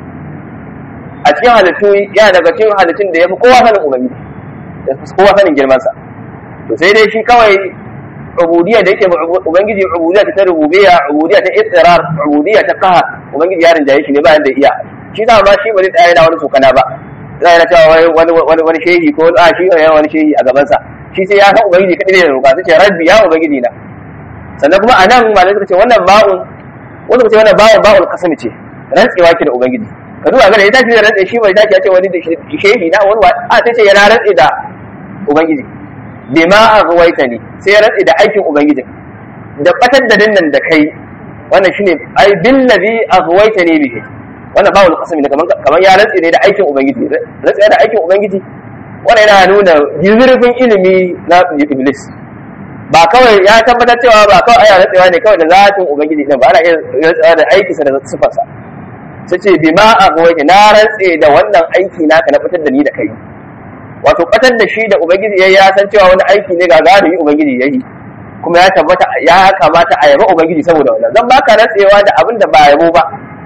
a cikin halittu yana daga cikin halittun da yafi kowa sanin ubangiji da kowa sanin girman sa to sai dai shi kawai ubudiyya da yake ubangiji ubudiyya ta rububiyya ubudiyya ta ittirar ubudiyya ta qaha ubangiji ya rinjaye shi ne bayan da iya shi da ma shi ba zai tsaya da wani tsokana ba zai na cewa wani wani wani shehi ko a shi ne wani shehi a gaban sa shi sai ya san ubangiji kadai ne roƙa sai ce rabbi ya ubangiji na sannan kuma anan malai suka ce wannan ba'un wanda suka ce wannan ba'un ba'ul qasam ce rantsewa ki da ubangiji ka duba ga da ya tashi da rantse shi bai tashi ya ce wani shehi na wani a sai ce yana rantse da ubangiji bima aghwaytani sai ya rantsi da aikin ubangiji da batar da dinnan da kai wannan shine ai bil ladhi aghwaytani bihi wannan ba wani kasami ne kaman kaman ya rantsi ne da aikin ubangiji rantsi da aikin ubangiji wannan yana nuna zurfin ilimi na iblis ba kawai ya tabbatar cewa ba kawai aya rantsewa ne kawai da zatin ubangiji ne ba ana iya rantsewa da aikinsa da sifarsa sai ce bima aghwaytani na rantse da wannan aiki naka na fitar da ni da kai wato batar da shi da ubangiji ya san cewa wani aiki ne ga galibi ubangiji ya yi kuma ya tabbata ya kamata a yaba ubangiji saboda wannan zan baka rantsewa da abin da ba yabo ba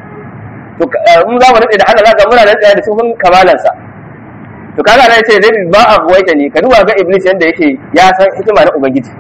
to in za mu rantse da Allah zaka muna rantsewa da sufin kamalansa to kaga nan ce zai ba a buwaita ne ka duba ga iblis yanda yake ya san hikima na ubangiji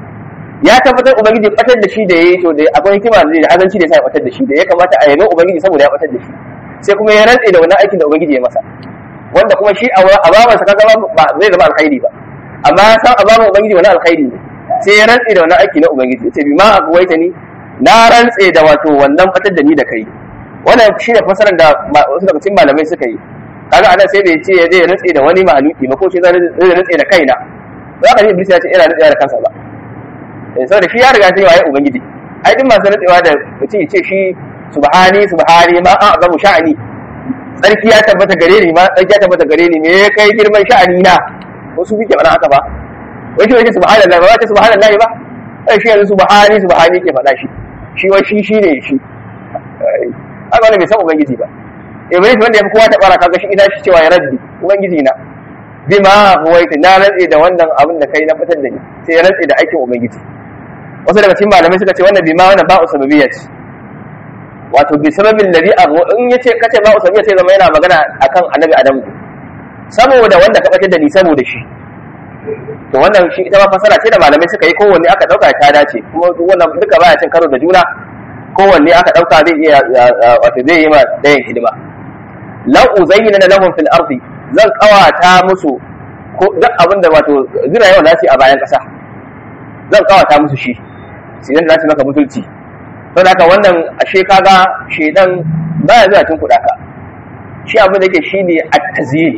ya tabbatar ubangiji batar da shi da yayi to da akwai hikima da azanci da ya sa ya batar da shi da ya kamata a yabe ubangiji saboda ya batar da shi sai kuma ya rantse da wannan aikin da ubangiji ya masa wanda kuma shi a baban sa kaga ba zai zama alkhairi ba amma ya san a baban ubangiji wani alkhairi ne sai ya rantse da wannan aiki na ubangiji yace bi ma abuwaita ni na rantse da wato wannan fatar da ni da kai wannan shine fasarar da wasu daga cikin malamai suka yi kaga anan sai bai ce zai rantse da wani mahaluki ba ko sai zai rantse da kaina ba ka ji iblis ya ce ina rantse da kansa ba eh saboda shi ya riga sai waye ubangiji ai duk masu rantsewa da mutum ya ce shi subhani subhani ma a'zamu sha'ani tsarki ya tabbata gare ni ma tsarki ya tabbata gare ni me ya kai girman sha'ani na wasu suke faɗa haka ba wai shi wace subhanallahi ba wace subhanallahi ba ai shi yanzu subhani subhani ke faɗa shi shi wai shi shine shi haka wani bai san ubangiji ba iblis wanda ya fi kowa ta bara kaga shi ina shi cewa ya rabbi ubangiji na bima huwaita na rantse da wannan abin da kai na fitar da ni sai ya rantse da aikin ubangiji wasu daga cikin malamai suka ce wannan bima wannan ba'u sababiyya ce wato bi sababin ladhi in yace kace ba'u sababiyya sai zama yana magana akan annabi adamu saboda wanda ka fitar da ni saboda shi to wannan shi ita ma fasara ce da malamai suka yi kowanne aka dauka ta dace kuma wannan duka baya cin karo da juna kowanne aka dauka zai iya wato zai yi ma dayan hidima lau uzayyana lahum fil ardi zan kawata musu ko duk abin da wato zira yawan zasu a bayan kasa zan kawata musu shi sai dan zasu maka butulci don haka wannan ashe kaga shedan ba ya zuwa tun kuɗa ka shi abin da yake shine at-tazyini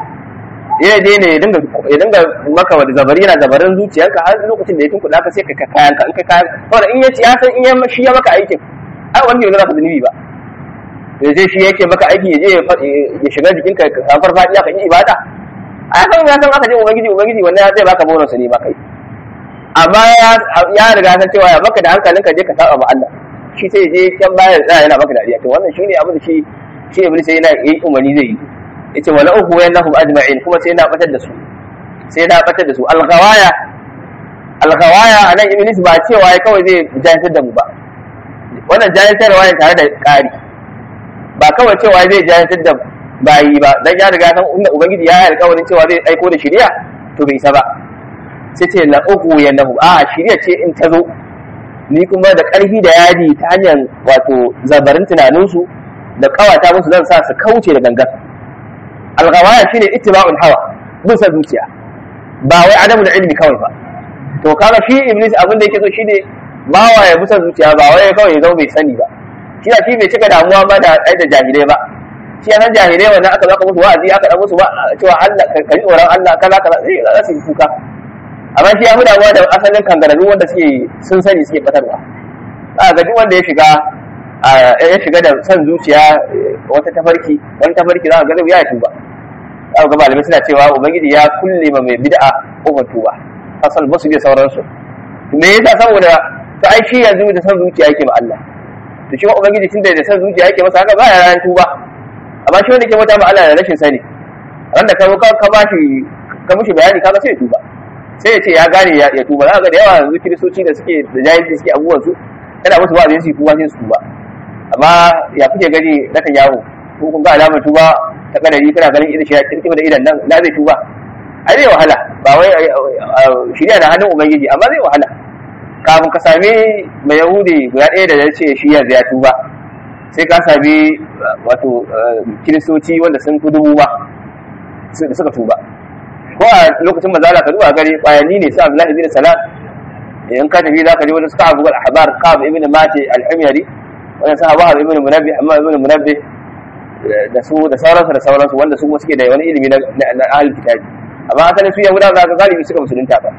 ya je ne ya dinga ya dinga maka wani zabari yana zabarin zuciyarka har lokacin da ya tunkuɗa ka sai ka kayan ka in ka kayan saboda in ya ci ya san in ya shi ya maka aikin ai wani yau zaka zunubi ba ya je shi yake maka aiki ya je ya shiga jikinka ka san farfadiya ka yi ibada a san ya san aka je ubangiji ubangiji wannan zai baka bonus ne ba kai amma ya riga san cewa ya maka da hankalinka je ka saba ma Allah shi sai je can baya tsaya yana maka dariya to wannan shine abin da shi shi iblis sai yana yi umarni zai yi yace wala uhu yanahum ajma'in kuma sai na batar da su sai na batar da su al-ghawaya al-ghawaya anan iblis ba cewa ya kawai zai jayantar da mu ba wannan jayantarwa ne tare da ƙari ba kawai cewa zai jayantar da bayi ba dan ya riga san inda ubangiji ya yi alƙawarin cewa zai aiko da shari'a to bai isa ba sai ce la uhu yanahum a shari'a ce in ta zo ni kuma da ƙarfi da yadi ta hanyar wato zabarin tunaninsu da kawata musu zan sa su kauce da gangan alghawaya shine ittiba'ul hawa bin sa zuciya ba wai adamul ilmi kawai ba to kaga shi iblis abin da yake so shine bawa ya bisa zuciya ba wai kawai ya zama bai sani ba shi da shi bai cika damuwa ba da da jahilai ba shi yana jahilai wannan aka zaka musu wa'azi aka dan musu ba cewa Allah ka ji tsoron Allah kaza kaza sai za su yi kuka amma shi ya fi damuwa da asalin kangararru wanda suke sun sani suke batarwa a ga duk wanda ya shiga ya shiga da son zuciya wata tafarki wani tafarki za ka ga ya tuba za ga malamai suna cewa ubangiji ya kulle ma mai bid'a kofar tuba asal basu da sauransu me yasa saboda to ai shi yanzu da son zuciya yake ma Allah to shi ma ubangiji tunda da son zuciya yake masa haka ba ya ran tuba amma shi wanda ke mata ma Allah da rashin sani ran da ka ka ba shi ka mushi bayani kaga sai ya tuba sai ya ce ya gane ya tuba za ga da yawa yanzu kiristoci da suke da jahilci suke abubuwan su yana musu wa'azi su tuba sai su tuba amma ya kuke gani na kan yawo ko kun ga alamar tuba ta kadari kana ganin idan shi ya kirkima da idan nan na zai tuba ai zai wahala ba wai shirya da hannun ubangiji amma zai wahala kafin ka sami mai yahudi guda ɗaya da ya ce shi yanzu ya tuba sai ka sami wato kiristoci wanda sun fi dubu ba da suka tuba ko a lokacin mazala ka duba gari bayanni ne su abdullahi bin salam in ka tafi za ka je wani suka abu al-ahbar qab ibn mati al-himyari wani sa wahab ibn munabbi amma ibn munabbi da su da sauransu da sauransu wanda su kuma suke da wani ilimi na na ahlul kitabi amma asalin su yahudawa za ka galibi suka musulunta ba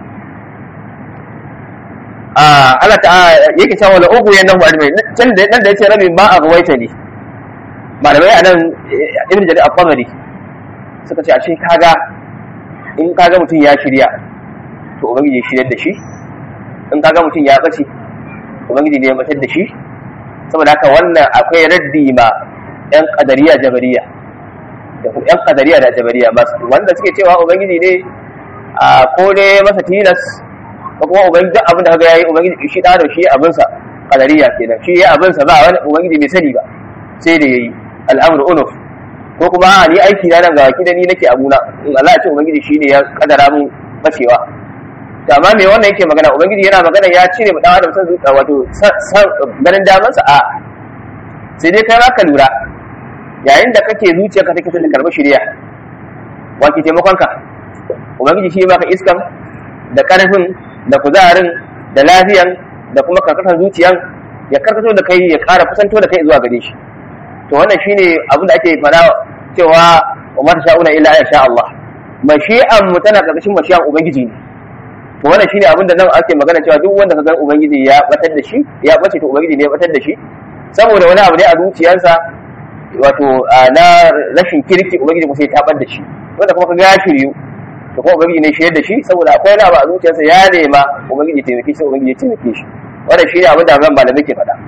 a Allah ta yake cewa la ugu yanahu ajmai can da nan da yace rabbi ma a gawaita ne malamai anan ibn jarir al-qamari suka ce ashe kaga in kaga mutum ya shirya to ubangiji ya shiryar da shi in kaga mutum ya bace ubangiji ne ya batar da shi saboda haka wannan akwai raddi ma yan qadariya jabariya da kuma yan qadariya da jabariya masu wanda suke cewa ubangiji ne a ko ne masa tilas ko kuma ubangiji duk abin da kaga yayi ubangiji shi da shi abin sa qadariya kenan shi yayi abin sa ba wani ubangiji bai sani ba sai da yayi al'amru unuf ko kuma ni aiki na nan ga baki da ni nake abuna in Allah ya ce ubangiji shine ya kadara mun bacewa to amma me wannan yake magana ubangiji yana magana ya cire mu dan adam san zuciya wato ganin daman sa a sai dai kai ma ka lura yayin da kake zuciyarka take son ta karbi shari'a wa ke taimakon ka ubangiji shi ya baka iskan da karfin da kuzarin da lafiyan da kuma karkatar zuciyan ya karkato da kai ya kara kusanto da kai zuwa gare shi to wannan shine abin da ake fada cewa wa ma sha'una illa ya sha Allah mashi'an mu tana karkashin mashi'an ubangiji ne to wannan shine abin da nan ake magana cewa duk wanda ka ga ubangiji ya batar da shi ya bace to ubangiji ne ya batar da shi saboda wani abu ne a zuciyarsa wato na rashin kirki ubangiji kuma sai ya tabar da shi wanda kuma ka ga ya shiryu to kuma ubangiji ne shirye da shi saboda akwai wani abu a zuciyarsa ya nema ubangiji taimake shi ubangiji ya taimake shi wannan shine abin da zan malamai ke faɗa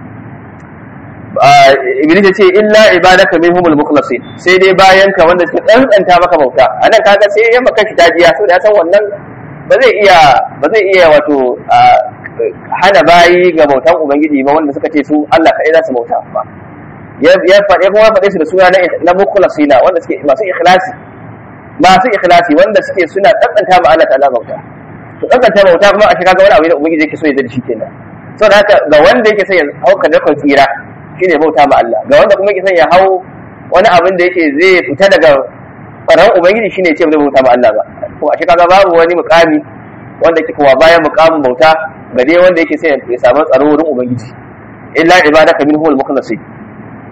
iblis ya ce illa ibadaka minhumul mukhlasin sai dai bayan ka wanda suke tsantsanta maka bauta anan kaga sai ya maka shi dajiya saboda ya san wannan ba zai iya ba zai iya wato hana bayi ga bautan ubangiji ba wanda suka ce su Allah kai za su bauta ba ya ya faɗe kuma faɗe su da suna na mukhlasina wanda suke masu ikhlasi masu ikhlasi wanda suke suna tsantsanta ma Allah ta'ala bauta to tsantsanta bauta kuma a shiga ga wani abu da ubangiji yake so ya da shi kenan saboda haka ga wanda yake son ya hauka da kan tsira shine bauta ma Allah ga wanda kuma yake son ya hau wani abin da yake zai fita daga ƙwararren ubangiji shine ce zai bauta ma Allah ba to a kaga babu wani mukami wanda yake kuma bayan mukamin bauta ga dai wanda yake son ya samu tsaro wurin ubangiji illa ibadaka minhumul mukhlasin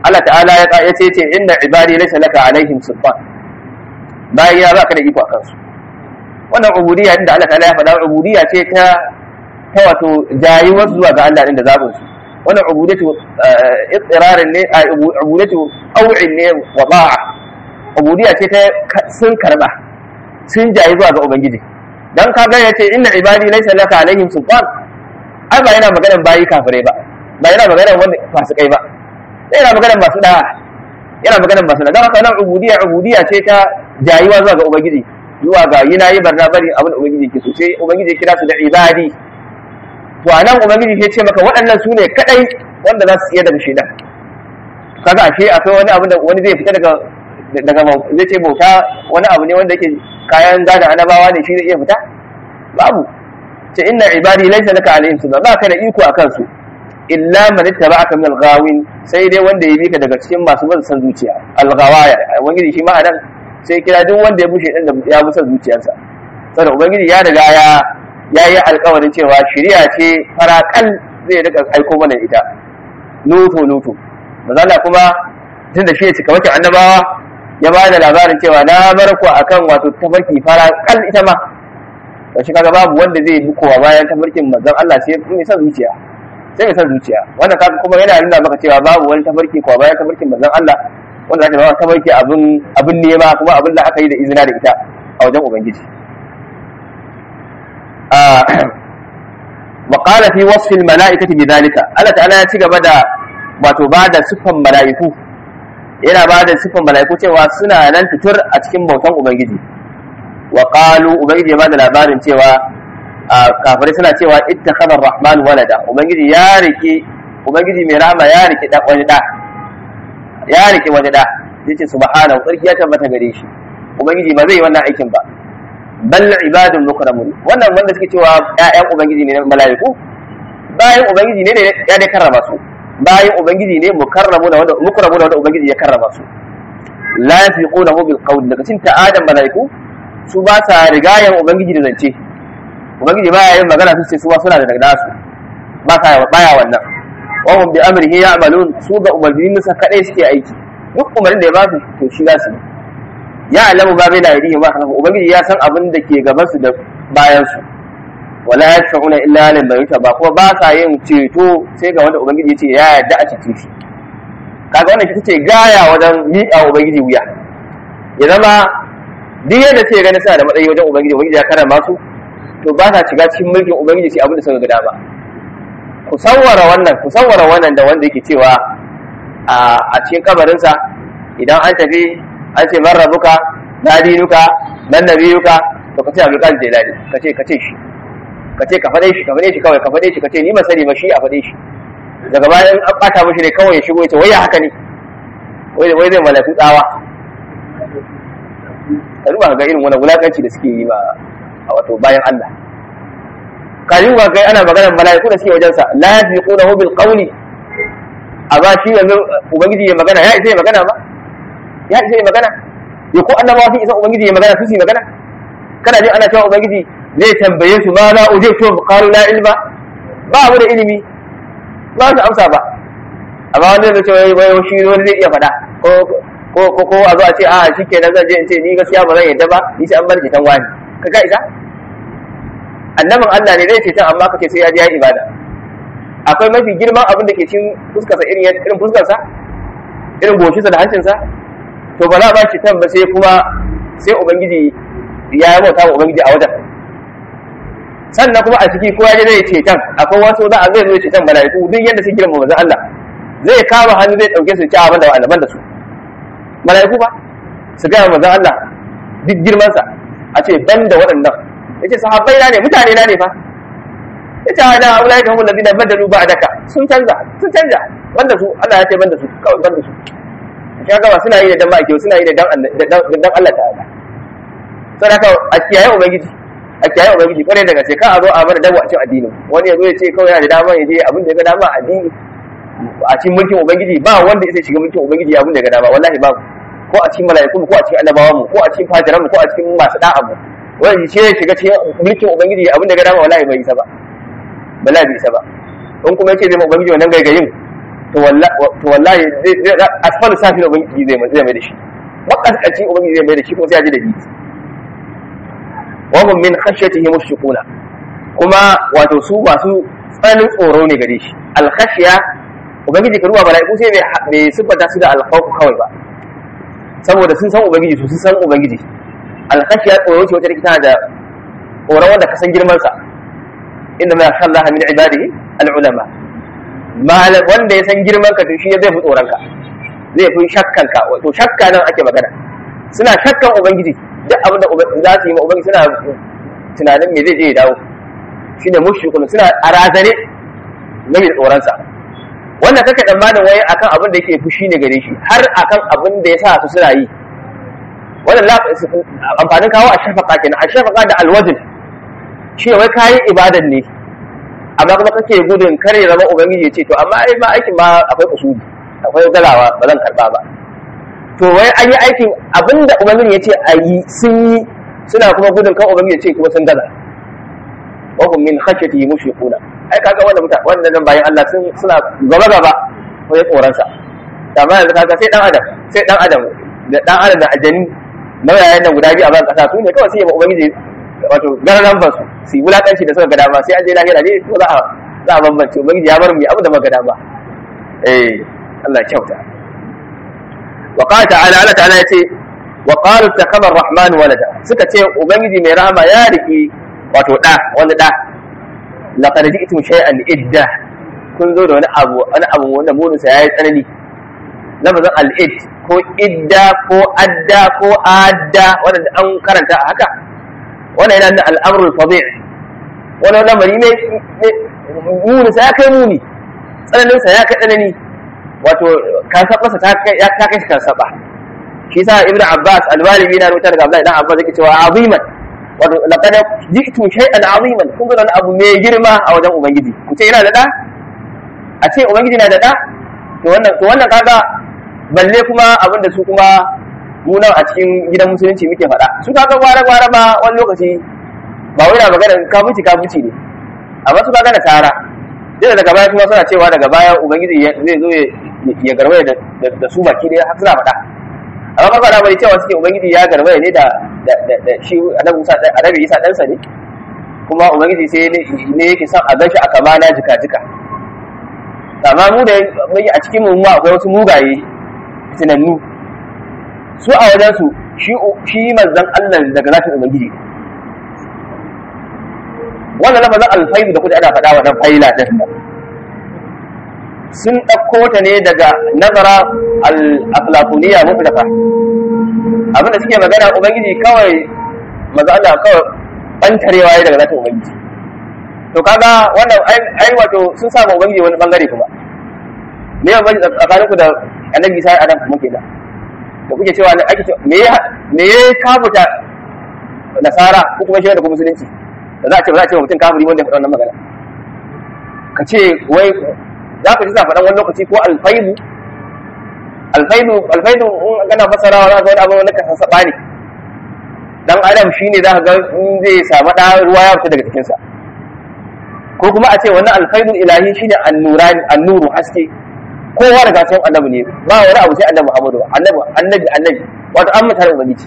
Allah ta'ala ya ce ce inna ibadi laysa laka alaihim sultan bayan ya baka da iko akan su wannan ubudiyya inda Allah ta'ala ya faɗa ubudiyya ce ta ta wato jayuwar zuwa ga Allah din da zabin su wannan ubudatu ittirarin ne ubudatu aw'in ne wa da'a ubudiyya ce ta sun karba sun jayi zuwa ga ubangiji dan ka ga yace inna ibadi laysa laka alaihim sultan ai ba yana maganar bayi kafirai ba ba yana maganar wanda fasikai ba yana maganar masu da'a yana maganar masu da'a don haka nan ubudiyya ubudiyya ce ta jayuwa zuwa ga ubangiji zuwa ga yi na yi barna bari abin da ubangiji ke so sai ubangiji kira su da ibadi to a nan ubangiji ya ce maka waɗannan su ne kaɗai wanda za su iya daga shaidan kaga ashe akwai wani abu da wani zai fita daga daga zai ce bauta wani abu ne wanda yake kayan gadon annabawa ne shi zai iya fita babu ce inna ibadi laysa laka alaihim sultan ba ka da iko akan su illa man ittaba'aka min al-ghawin sai dai wanda ya bi ka daga cikin masu bin san zuciya al-ghawaya ubangiji shi ma anan sai kira duk wanda ya bushe din da ya bi san zuciyarsa saboda ubangiji ya riga ya ya yi alkawarin cewa shari'a ce farakal zai rika aiko mana ita nuto nuto mazala kuma tun da shi ya cika wacce annabawa ya ba da labarin cewa na bar ku akan wato tafarki farakal ita ma to shi kaga babu wanda zai bi kowa bayan tafarkin manzon Allah sai mai san zuciya sai mai san zuciya wannan kaga kuma yana nuna maka cewa babu wani tafarki kowa bayan tafarkin manzon Allah wanda zaka ba tafarki abin abin nema kuma abin da aka yi da izina da ita a wajen ubangiji وقال في وصف الملائكة بذلك الله تعالى ya ci gaba da wato ba da siffan mala'iku yana ba da siffan mala'iku cewa suna nan fitur a cikin bautan ubangiji wa qalu ubangiji ya ba da labarin cewa kafirai suna cewa ittakhadha ar-rahman walada ubangiji ya rike ubangiji mai rahama ya rike da wani da ya rike wani da yace subhanahu sarki ya tabbata gare shi ubangiji ba zai yi wannan aikin ba bal ibadun mukramun wannan wanda suke cewa ƴaƴan ubangiji ne mala'iku bayan ubangiji ne ya dai karrama su bayan ubangiji ne mukarramu da wanda mukramu da wanda ubangiji ya karrama su la yafiqunahu bil qawl daga cikin ta'adan mala'iku su ba sa rigayen ubangiji da zance ubangiji baya yin magana su ce su ba suna da daga su ba sa baya wannan wa hum bi amrihi ya'malun su ga umarnin musa kadai suke aiki duk umarnin da ya ba su to shi za su ya alamu ba bai da yadihi ma kana ubangiji ya san abin da ke gaban su da bayan su wala yashfa'una illa liman ba kuma ba sa yin ceto sai ga wanda ubangiji ya ce ya yarda a cece shi kaga wannan ita ce gaya wajen miƙa ubangiji wuya ya zama duk yadda ce gani suna da matsayi wajen ubangiji ubangiji ya karama su to ba sa shiga cikin mulkin ubangiji sai abin da suka ga dama ku sawwara wannan ku sawwara wannan da wanda yake cewa a cikin kabarinsa idan an tafi an ce man rabuka na dinuka nan nabiyuka to ka ce abdul qadir jilani ka ce ka ce shi ka ce ka fade shi ka fade shi kawai ka fade shi ka ce ni ba sani ba shi a fade shi daga bayan an bata mishi ne kawai ya shigo ya ce wai ya haka ne wai wai zai malaku tsawa ka duba ga irin wani wulakanci da suke yi ma a wato bayan Allah ka duba kai ana maganar mala'iku da suke wajensa la yasbiqunahu bil qawli a ba shi yanzu ubangiji ya magana ya isa ya magana ba ya isa ya magana ya ko annabawa sun isa ubangiji ya magana su su magana kana jin ana cewa ubangiji zai tambaye su ma la ujibtu qalu la ilma ba mu da ilimi ba su amsa ba amma wanda zai ce wai wai shi wani zai iya faɗa ko ko ko ko a zo a ce a shikenan zan je in ce ni gaskiya ba zan yadda ba ni sai an bar ceton wani ka ga isa annabin Allah ne zai ceton amma ka ce sai ya je ya ibada akwai mafi girman abin da ke cikin fuskarsa irin irin fuskarsa irin goshinsa da hancinsa to ba za a ba shi tan ba sai kuma sai ubangiji ya yi bauta wa ubangiji a wajen sannan kuma a ciki kowa ya zai ceton akwai wasu za a zai zo ceton mala'iku duk yadda su girma manzon Allah zai kama hannu zai dauke su ci abin da wa'annan da su mala'iku ba su gaya manzon Allah duk girmansa a ce ban da waɗannan yace sahabbai na ne mutane na ne fa yace ana ulai ka humul ladina badalu ba'daka sun canza sun canza banda su Allah ya ce banda su kawai banda su ya gaba suna yi da dan ma'aiki suna yi da dan dan Allah ta'ala sai haka a kiyaye ubangiji a kiyaye ubangiji kwarai daga sai ka a zo a mana dawo a cikin addinin wani ya zo ya ce kawai yana da dama ya je abin da ya ga dama a addini a cikin mulkin ubangiji ba wanda ya shiga mulkin ubangiji abin da ya ga dama wallahi babu ko a cikin mala'iku ko a cikin annabawan mu ko a cikin fajiran mu ko a cikin masu da'a mu wani shi ya shiga cikin mulkin ubangiji abin da ya ga dama wallahi bai isa ba wallahi bai isa ba in kuma yace zai ma ubangiji wannan gaigayin to wallahi asfalu safi da ubangiji zai mai da shi makaskaci ubangiji zai mai da shi kuma sai ya ji da biki wa hum min khashyatihi mushfiquna kuma wato su masu tsananin tsoro ne gare shi al-khashya ubangiji ka ruwa mala'iku sai bai siffanta su da al-khawf kawai ba saboda sun san ubangiji su sun san ubangiji al-khashya tsoro ce wata tana da tsoron wanda ka san girman sa inda ma yasha Allah min ibadihi al-ulama malam wanda ya san girman ka to shi zai fi tsoron ka zai fi shakkan ka to shakka nan ake magana suna shakkan ubangiji duk abin da za su yi ma ubangiji suna tunanin me zai je ya dawo shine mushrikun suna a razane game da tsoron sa wannan kake tsammanin wai akan abin da yake fushi ne gare shi har akan abin da ya sa su suna yi wannan amfanin kawo a shafaka kenan a shafaka da alwajin shi wai kayan ibadan ne amma kuma kake gudun kare zama ubangiji ya ce to amma ai ma aikin ma akwai usuli akwai galawa ba zan karba ba to wai an yi aikin abinda ubangiji ya ce a yi sun yi suna kuma gudun kan ubangiji ya ce kuma sun gaza wa hum min khashyati mushfiquna ai kaga wannan muta wannan bayan Allah sun suna gaba gaba wajen tsoron sa amma yanzu kaga sai dan adam sai dan adam da dan adam da aljani nauyayen nan guda biyu a ban kasa su ne kawai sai ya ubangiji wato gararan ba su su yi wulakanci da suka ga dama sai an je lahira ne ko za a za a bambance ubangiji ya bar mu abu da muka dama eh Allah kyauta wa qala ta'ala Allah ta'ala yace wa qalu takhaba ar-rahman walada suka ce ubangiji mai rahama ya riki wato da wani da laqad ji'tum shay'an idda kun zo da wani abu wani abu wanda munin sa yayi tsanani lafazin al-id ko idda ko adda ko adda wanda an karanta a haka wannan yana da al'amrul fadi wani lamari ne muni sa ya kai muni tsananin sa ya kai tsanani wato kasabarsa ta kai ya kai shi kasaba shi sa ibnu abbas alwalibi na rubuta daga abdullahi dan abbas yake cewa aziman wato laqad ji'tu shay'an aziman kun ga abu mai girma a wajen ubangiji ku ce yana da da a ce ubangiji na da da to wannan to wannan kaga balle kuma abin da su kuma mu nan a cikin gidan musulunci muke faɗa su kaga gwara gwara ma wani lokaci ba wai na magana kafuci kafuci ne amma su kaga na tara duk daga baya kuma suna cewa daga baya ubangiji zai zo ya garwaye da su baki dai har suna faɗa amma kaga da bari cewa suke ubangiji ya garwaye ne da da shi annabi Musa annabi Isa ɗansa ne kuma ubangiji sai ne yake son a ganshi a kama na jika jika amma mu da a cikin mu akwai wasu mugaye tunannu su a wajensu shi manzan Allah daga zatin Ubangiji wannan lafazin alfaidu da kuka ana faɗa wa dan faila din sun ɗauko ta ne daga nazara al-aflatuniya mutlaqa abin da suke magana ubangiji kawai manzo Allah kawai bantarewa ya daga zatin ubangiji to kaga wannan ai wato sun samu ubangiji wani bangare kuma me ya bani tsakaninku da annabi Isa adam kuma kenan da kuke cewa ake cewa me ya me ya kafuta nasara ko kuma shi da kuma musulunci da za a ce ba za a ce mutum kafiri wanda ya faɗa wannan magana ka ce wai za ku ji za faɗan wani lokaci ko alfaidu alfaidu alfaidu in kana fasarawa za ka wani abu wanda ka sassaɓa ne dan adam shine za ka ga in zai samu ɗa ruwa ya fita daga cikinsa ko kuma a ce wannan alfaidu ilahi shine annurani annuru haske kowa daga cikin annabi ne ba wani abu sai annabi Muhammadu annabi annabi annabi wato an mutare ubangiji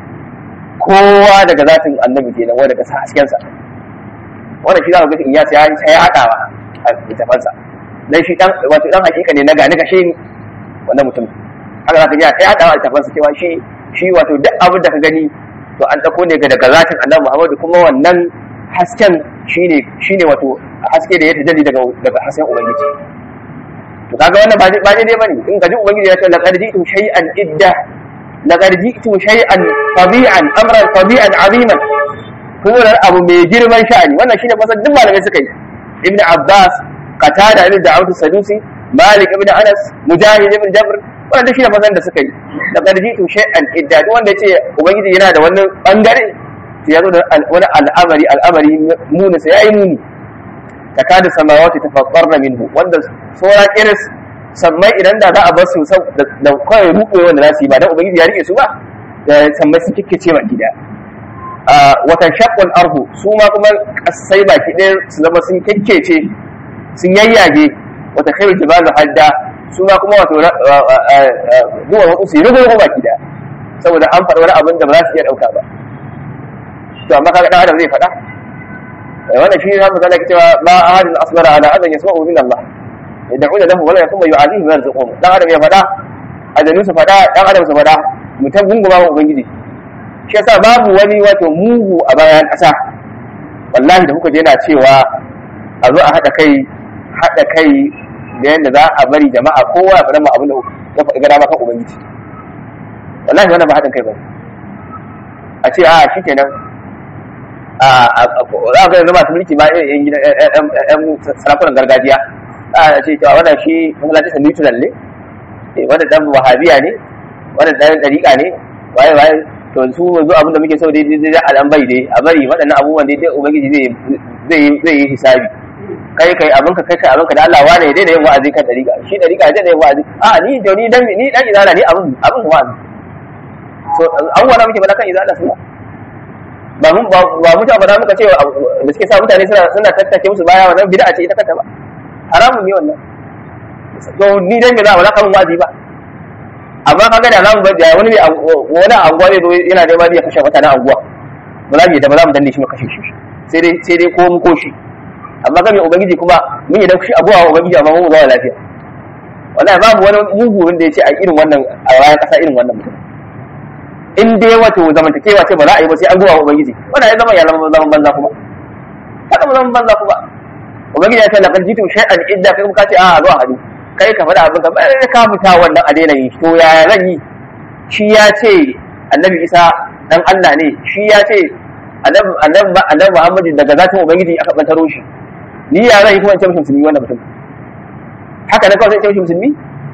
kowa daga zatin annabi kenan wanda daga hasken sa wannan shi za ka ga in ya sai sai ya hadawa a littafansa dan shi dan wato dan hakika ne na gani kashe ni wannan mutum haka za ka ji sai hadawa a littafansa cewa shi shi wato duk abin da ka gani to an dako ne daga zatin annabi Muhammadu kuma wannan hasken shine shine wato haske da ya tajalli daga daga hasken ubangiji to kaga wannan ba ba daidai bane in ka ji ubangiji ya ce laqad ji'tum shay'an idda laqad ji'tum shay'an tabi'an amran tabi'an aziman kuma da abu mai girman sha'ani wannan shine fasan duk malamai suka yi ibnu abbas qatada ibn da'ud sadusi malik ibn anas mujahid ibn jabr wannan duk shine fasan da suka yi laqad ji'tum shay'an idda duk wanda yace ubangiji yana da wannan bangare to yazo da wani al'amari al'amari muni sai yayi muni takadu samawati tafaqqarna minhu wanda sura kiris sammai idan da za a bar su da kawai ruɓe wanda za su yi ba dan ubangiji ya rike su ba da sammai sun kikkice baki da watan shaqqal arhu su ma kuma kasai baki ɗaya su zama sun kikkece sun yayyage wata khairu jibalu hadda su ma kuma wato duwar wasu su yi rugu rugu baki daya saboda an faɗa wani abin da ba za su iya ɗauka ba to amma kaga ɗan adam zai faɗa wannan shi har misali cewa ma ahadin asbara ala adan yasma'u min Allah yad'una lahu wala yakuma yu'adihi wa yarzuquhu dan adam ya faɗa ajalin su faɗa dan adam su faɗa mutum gunguma wa ubangiji shi yasa babu wani wato mugu a bayan ƙasa wallahi da kuka je na cewa a zo a haɗa kai haɗa kai da yadda za a bari jama'a kowa ya faɗa ma abin da ya faɗi gada maka ubangiji wallahi wannan ba haɗin kai ba a ce a shi kenan a za ga yanzu masu mulki ma yan gidan yan sarakunan gargajiya a ce cewa wannan shi masallaci sa neutral ne wannan dan wahabiya ne wannan dan dariƙa ne waye waye to su zo abin da muke so dai dai a dan bai dai a bari waɗannan abubuwan dai dai ubangiji zai zai zai yi hisabi kai kai abin ka kai kai abin ka da Allah wane dai da yin wa'azi kan dariƙa shi dariƙa dai da yin wa'azi a ni to ni dan ni dan izala ne abin abin wa'azi so abubuwa na muke faɗa kan izala suna ba mun ba mu ta faɗa muka ce da suke sa mutane suna suna tattake musu baya wannan bid'a ce ita kanta ba haramun ne wannan to ni dan me za ba za ka mun wa'azi ba amma kaga da zamu da wani wani anguwa ne zo yana da ya kashe mutanen anguwa ba za mu yi da ba za mu danne shi mu kashe shi sai dai sai dai ko mu ko shi amma ga mai ubangiji kuma mun yi da shi abuwa ubangiji amma mun zama lafiya wallahi babu wani mugu wanda ya ce a irin wannan a bayan kasa irin wannan mutum in dai wato zamantakewa ce ba za a yi ba sai an gowa ubangiji wannan ya zama ya zama zaman banza kuma haka mu zaman banza kuma ubangiji ya ce laqad jitu shay'an idda kai kuma ka ce a zuwa hadu kai ka faɗa abin ka ba ka fita wannan a daina yi to yaya zan yi shi ya ce annabi isa dan Allah ne shi ya ce annabi annabi Muhammadu daga zatin ubangiji aka bantaro shi ni ya zan yi kuma in ce mishi musulmi wannan mutum haka na kawai sai ce mishi musulmi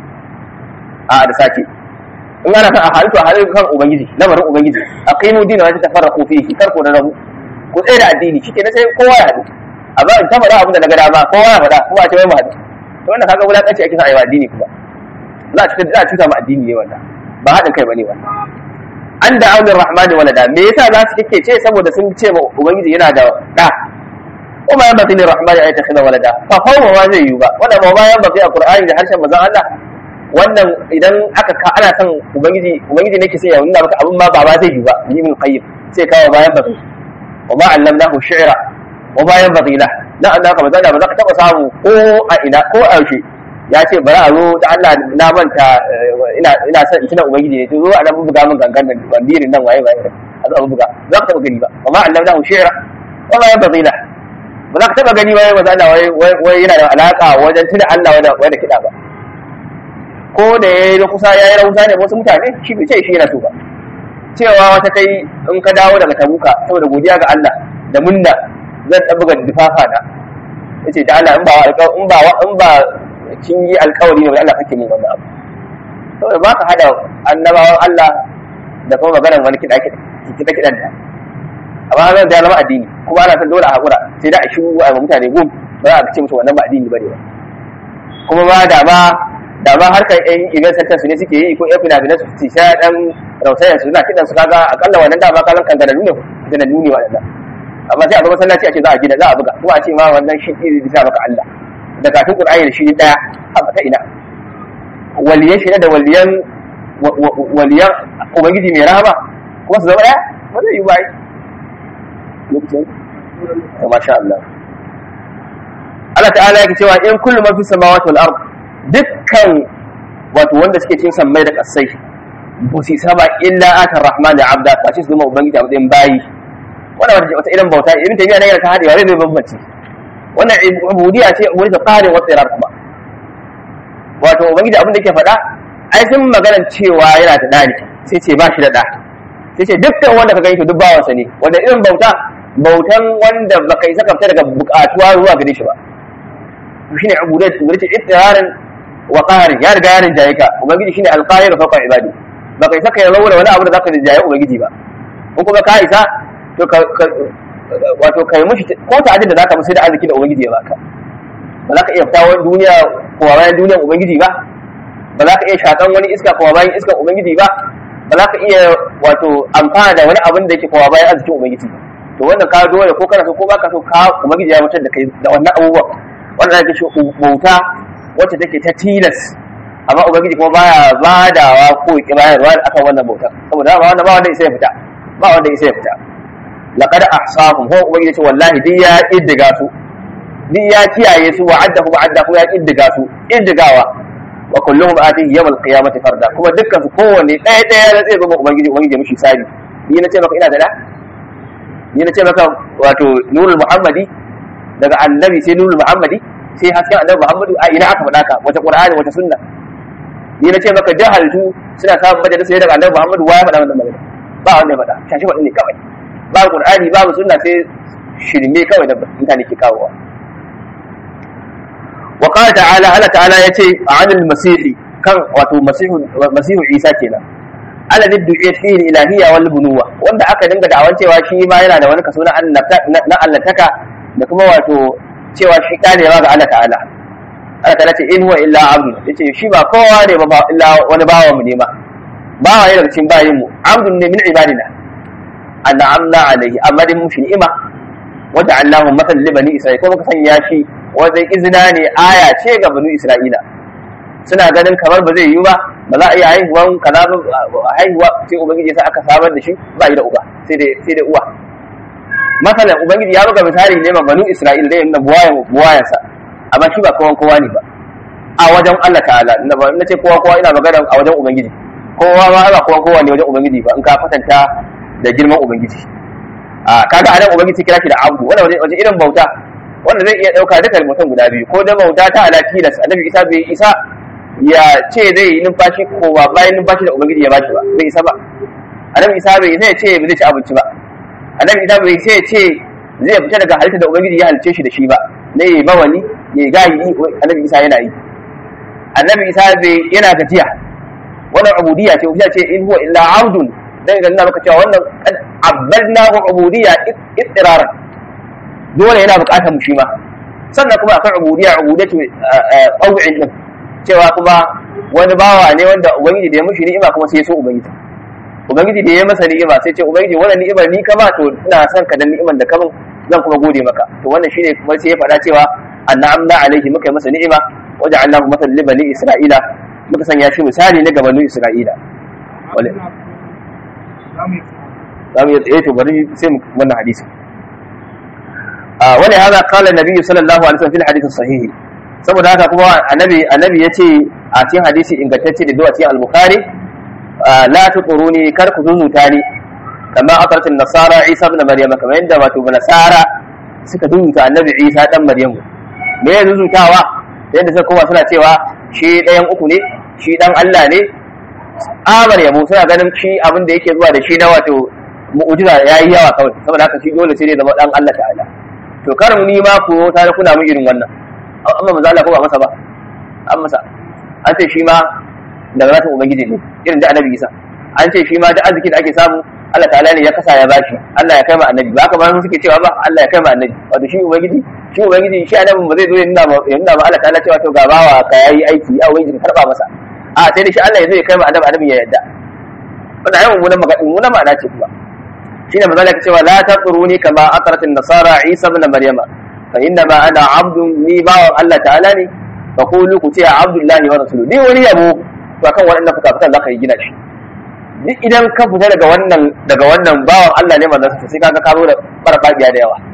a da sake in ana kan a halittu a halittu kan ubangiji lamarin ubangiji a kai mu dina wata tafarraqu fihi kar ku da rabu ku tsaye da addini shi kenan sai kowa ya haɗu a ba in ta faɗa abin da na ga dama kowa ya faɗa kuma a ce wai mu haɗu to wannan kaga wulakanci ake sa a yi wa addini kuma za a cuta za a cuta ma addini ne wannan ba haɗin kai bane wannan an da aunin rahmani walada me yasa za su kike ce saboda sun ce ma ubangiji yana da da kuma yan batin rahmani ayata khida walada fa hawa ma zai yi ba wannan ba bayan baki a qur'ani da harshen manzon Allah wannan idan aka ka ana son ubangiji ubangiji ne ke sai ya nuna maka abin ma ba ba zai yi ba ni min qayyim sai kawo bayan baki wa ma allamnahu shi'ra wa bayan baki la na Allah ka bazala ba za ka taba samu ko a ina ko a yaushe ya ce bari a zo da Allah na manta ina ina son in tuna ubangiji ne to zo a nan buga min gangan nan bandirin nan waye waye a zo buga za ka taba gani ba amma Allah da shi'ra wa ma yanbaghi la ba za ka taba gani waye maza Allah wai wai yana da alaka wajen tuna Allah wanda wanda kida ba ko da yayi da kusa yayi rausa ne wasu mutane shi bai ce shi yana so ba cewa wata kai in ka dawo daga tabuka saboda godiya ga Allah da munna zan dan buga difafa na yace da Allah in ba in ba in ba kin yi alkawari ne Allah kake mun wannan abu saboda ba ka hada annabawan Allah da kuma maganar wani kiɗa kiɗa kiɗan da amma zan da zama addini kuma ana san dole a haƙura sai da a shi a mutane gum ba za a ce musu wannan ba addini bane ba kuma ba da ma da ma harkar yan event center su ne suke yi ko yan fina-finan su ci sha dan rausayar su suna kiɗan su kaga akalla wannan dama kalan kangararru ne kangararru ne waɗannan amma sai a zo masallaci a ce za a gina za a buga kuma a ce ma wannan shi ne bisa maka Allah da kafin Qur'ani da shi daya haka ta ina waliyan shi da waliyan waliyan ubangiji mai rahama kuma su zama daya ba zai yi ba lokacin to masha Allah Allah ta'ala yake cewa in kullu ma fi samawati wal ard dukkan wato wanda suke cin sammai da kasai ba su saba illa atar rahman da abda fa ce su zama ubangiji a matsayin bayi wannan wata irin bauta irin tafiya na yana ta hadewa zai bambanci wannan ubudiyya ce ubudiyya qarin wa tsirar kuma wato ubangiji abin da yake faɗa ai sun magana cewa yana da dani sai ce ba shi da da sai ce dukkan wanda ka gani to duk bawansa ne wanda irin bauta bautan wanda baka yi saka fita daga bukatuwa zuwa gare shi ba to shine ubudiyya ubudiyya ittirarin wa qarin ya riga yarin jayika ubangiji shine alqahir fawqa ibadi baka yi saka ya rawo wani abu da zaka jaye ubangiji ba ko kuma ka isa to ka wato kai mushi ko ta da zaka musu da arziki da ubangiji ya baka ba za ka iya fita wani duniya ko bayan duniyar ubangiji ba ba za ka iya shakan wani iska ko bayan iskar ubangiji ba ba za ka iya wato amfana da wani abin da yake kowa bayan arzikin ubangiji ba to wannan ka dole ko kana so ko baka so ka ubangiji ya mutar da kai da wannan abubuwa wannan ake shi bauta wacce take ta tilas amma ubangiji kuma baya badawa ko ki bayarwa akan wannan bautar saboda ba wanda ba wanda isa ya fita ba wanda isa ya fita laqad ahsahum ho ubangiji ce wallahi duk ya iddiga su duk ya kiyaye su wa addahu wa addahu ya iddiga su iddigawa wa kulluhum atihi yawm al-qiyamati farda kuma dukkan su kowanne ɗaya ɗaya da zai zama ubangiji ubangiji mishi sabi ni na ce maka ina da da ni na ce maka wato nurul muhammadi daga annabi sai nurul muhammadi sai hasken annabi muhammadu a ina aka faɗa ka wata qur'ani wata sunna ni na ce maka jahaltu suna samun majalisa sai daga annabi muhammadu waya faɗa wannan magana ba wanda ya faɗa shashi faɗi ne kawai ba qur'ani babu sunna sai shirme kawai da mutane ke kawowa wa qala ta'ala Allah ta'ala yace anil masihi kan wato masihu masihu Isa kenan ala du'iyat fihi ilahiyya wal bunuwa wanda aka dinga da'awan cewa shi ma yana da wani kaso na na allantaka da kuma wato cewa shi kane ma ga Allah ta'ala Allah ta'ala ce in huwa illa abdu yace shi ba kowa ne ba illa wani bawa mu ne ma bawa ne daga cikin bayin mu abdun ne min ibadina an'amna alaihi amma dai mu shi ni'ima wanda Allahu masal li bani Isra'ila ko muka sanya shi wanda izina ne aya ce ga bani Isra'ila suna ganin kamar ba zai yi ba ba za a iya haihuwan kaza ba haihuwa sai ubangiji sai aka samar da shi ba yi da uba sai dai sai dai uwa masalan ubangiji ya buga misali ne ma bani Isra'ila da yana buwayan buwayansa amma shi ba kowan kowa ne ba a wajen Allah ta'ala na ce kowa kowa ina magana a wajen ubangiji kowa ma ba kowan kowa ne wajen ubangiji ba in ka fatanta da girman ubangiji a kaga anan ubangiji kira shi da abdu wanda waje irin bauta wanda zai iya dauka duka mutum guda biyu ko da bauta ta ala tilas annabi isa bai isa ya ce zai yi numfashi ko ba bayan numfashi da ubangiji ya bashi ba bai isa ba annabi isa bai isa ya ce ba zai ci abinci ba annabi isa bai isa ya ce zai fita daga halitta da ubangiji ya halice shi da shi ba ne yi bawali ya gayi annabi isa yana yi annabi isa bai yana gajiya wannan ubudiyya ce ubudiyya ce in huwa illa abdun dan ga maka cewa wannan abbalna wa ubudiyya ittiraran dole yana bukatar mu shi ma sannan kuma akan ubudiyya ubudiyatu qaw'in din cewa kuma wani bawa ne wanda ubangiji da ya mushi ni'ima kuma sai ya so ubangiji ubangiji da ya masa ni'ima sai ce ubangiji wannan ni'imar ni ka ba to ina son ka da ni'imar da ka min zan kuma gode maka to wannan shine kuma sai ya faɗa cewa annamna alaihi muka yi masa ni'ima waja'alnahu masalan li bani isra'ila muka sanya shi misali na gabanin isra'ila za mu yi tsaye to bari sai mu wannan hadisi wani haka kala nabi sallallahu alaihi wasallam fil hadisi sahihi saboda haka kuma annabi annabi yace a cikin hadisi ingantacce da zuwa cikin al-bukhari la tuquruni kar ku zuzuta ni kama akarat nasara isa ibn maryam kamar yadda wato nasara suka zuzuta annabi isa dan maryam me ya zuzutawa yadda suka koma suna cewa shi ɗayan uku ne shi dan Allah ne amar yabo suna ganin shi abin da yake zuwa da shi na wato mu'jiza yayi yawa kawai saboda haka shi dole sai dai zama dan Allah ta'ala to kar mu ni ma ku ta kuna mu irin wannan amma manzo Allah ko ba masa ba an masa an ce shi ma daga ratin ubangiji ne irin da annabi Isa an ce shi ma da arziki da ake samu Allah ta'ala ne ya kasa ya bashi Allah ya kai ma annabi ba haka ba suke cewa ba Allah ya kai ma annabi wato shi ubangiji shi ubangiji shi annabi ba zai zo ya nuna ma ya nuna ma Allah ta'ala cewa to ga bawa ka yayi aiki a ubangiji ka karba masa a sai da shi Allah ya zo ya kai ma annabi annabi ya yadda wannan ayyukan mu na magana mu na ma'ana ce kuma shine manzo Allah cewa la taquruni kama aqratin nasara Isa ibn Maryama fa inna ma ana abdun ni bawan Allah ta'ala ne fa qulu ku ce abdullahi wa rasuluhu ni wani yabo to akan waɗannan fuka-fukan zaka yi gina shi duk idan ka fita daga wannan daga wannan bawan Allah ne manzo sai kaga ka zo da farfaɗiya da yawa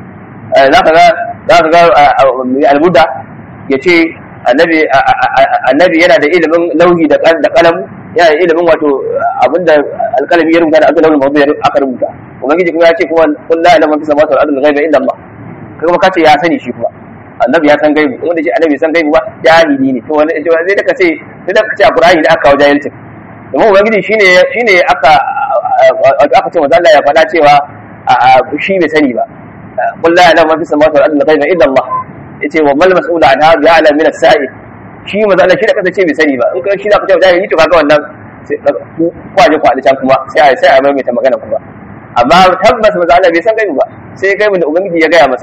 zaka ga zaka ga al-Buddha yace annabi annabi yana da ilimin lauhi da kalam yana da ilimin wato abinda alkalami ya rubuta da abin lauhin mawdu aka rubuta ubangiji kuma ya ce kuma kun la ilaha illa huwa al ghaiba illa Allah kuma kace ya sani shi kuma annabi ya san gaibu wanda shi annabi san gaibu ba jahili ne to wani zai da kace sai da kace a Qur'ani da aka kawo jahilcin domin ubangiji shine shine aka aka ce manzo Allah ya faɗa cewa shi bai sani ba qul la ilaha illa huwa al ghaiba illa Allah yace wa mal mas'ul an hadha ya'lam min as-sa'il shi manzo Allah shi da kansa ce bai sani ba in kai shi da kace jahili to kaga wannan kwaje kwaje can kuma sai a sai a maimaita magana kuma amma tabbas manzo Allah bai san gaibu ba sai gaibu da ubangiji ya gaya masa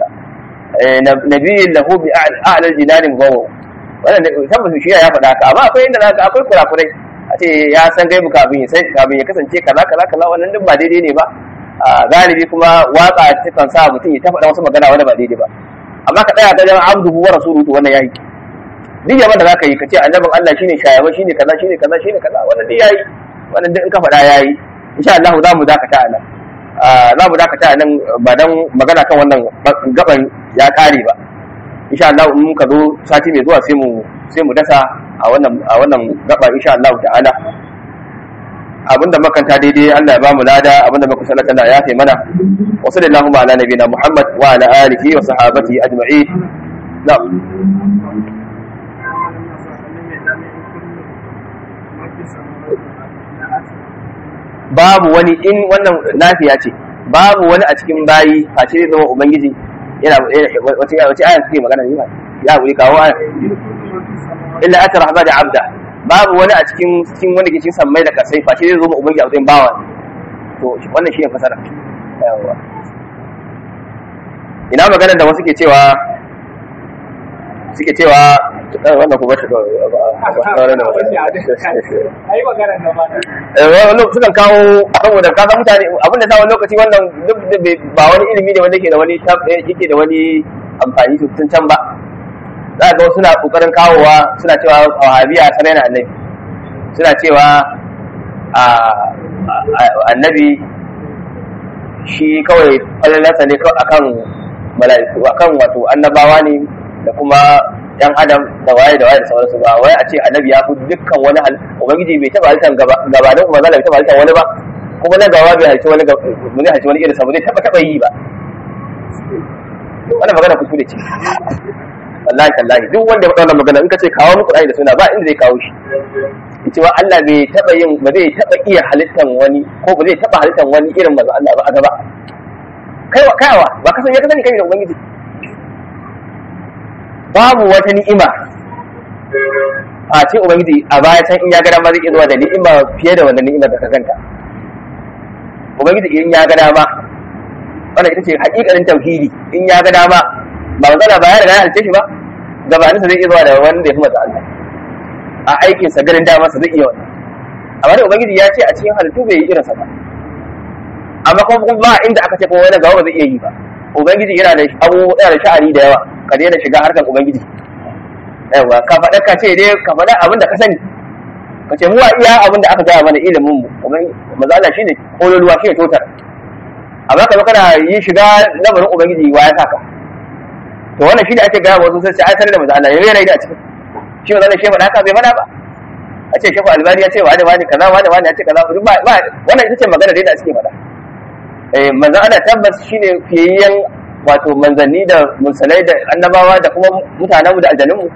nabiyyin lahu bi a'lal jinani mubawwa wannan tabbas shi ya faɗa haka amma akwai inda zaka akwai kurakurai a ce ya san gaibu kafin ya sai kafin ya kasance kaza kaza kaza wannan duk ba daidai ne ba galibi kuma waka ta kan sa mutum ya ta faɗa wasu magana wanda ba daidai ba amma ka tsaya ta jan abduhu wa rasuluhu wannan yayi duk yaban da zaka yi kace annabin Allah shine shayaba shine kaza shine kaza shine kaza wannan duk yayi wannan duk in ka faɗa yayi insha Allah za mu dakata a nan za mu dakata a nan ba dan magana kan wannan gaban ya kare ba insha Allah in muka zo sati mai zuwa sai mu sai mu dasa a wannan a wannan gaba insha Allah ta'ala abinda makanta daidai Allah ya bamu lada abinda muka sanar Allah ya fi mana wa sallallahu ala nabiyina Muhammad wa ala alihi wa sahbihi ajma'in na'am babu wani in wannan nafiya ce babu wani a cikin bayi face zai zama ubangiji yana wace wace aya take magana ne ya wuri kawo aya illa ata rahmani abda babu wani a cikin cikin wanda ke cikin sammai da kasai face zai zama ubangiji a wajen bawa to wannan shi ne fasara yawa ina magana da wasu ke cewa suke cewa wannan ku bashi wani sukan kawo saboda ka san mutane abin da sa wani lokaci wannan duk da ba wani ilimi ne wanda ke da wani yake da wani amfani tun can ba za ga suna kokarin kawowa suna cewa wahabiya sarai na annabi suna cewa annabi shi kawai falalarsa ne akan mala'iku akan wato annabawa ne da kuma yan adam da waye da waye da sauransu ba wai a ce annabi ya fi dukkan wani hal ubangiji bai taba halittar gabanin kuma zalla bai taba halittar wani ba kuma na gaba bai halitta wani bai halitta wani irin sa bai taba taba yi ba wannan magana kuskure ce wallahi tallahi duk wanda ya faɗa wannan magana in ka ce kawo muku da suna ba inda zai kawo shi cewa Allah bai taba yin ba zai taba iya halittar wani ko ba zai taba halittar wani irin manzo Allah ba a gaba kaiwa kaiwa ba ka san ya ka sani kai da ubangiji babu wata ni'ima a ce ubangiji a baya can in ya ga dama zai iya zuwa da ni'ima fiye da wannan ni'imar da ka ganta ubangiji in ya ga dama wannan ita ce hakikalin tauhidi in ya ga dama ba matsala ba ya riga ya halice shi ba gabanin sa zai iya zuwa da wanda ya fi masa Allah a aikin sa ganin dama sa zai iya wannan amma da ubangiji ya ce a cikin halittu bai yi irinsa ba amma kuma ba inda aka ce kuma wani gaba ba zai iya yi ba ubangiji yana da abu yana da sha'ani da yawa ka daina shiga harkar ubangiji yawa ka faɗa ka ce dai ka faɗa abin da ka sani ka ce mu iya abin da aka gaya mana ilimin mu maza Allah shine kololuwa shine totar amma ka zo kana yi shiga lamarin ubangiji wa ya saka to wannan shine ake gaya wasu sai ai tare da maza Allah yana yi da cikin shi maza Allah shi faɗa haka bai faɗa ba a ce shefu albani ya ce wa da wani kaza wa da wani ya ce kaza ba wannan ita ce magana da suke faɗa eh manzon Allah tabbas shine fiyayyen wato manzanni da musalai da annabawa da kuma mutanenmu da aljanunmu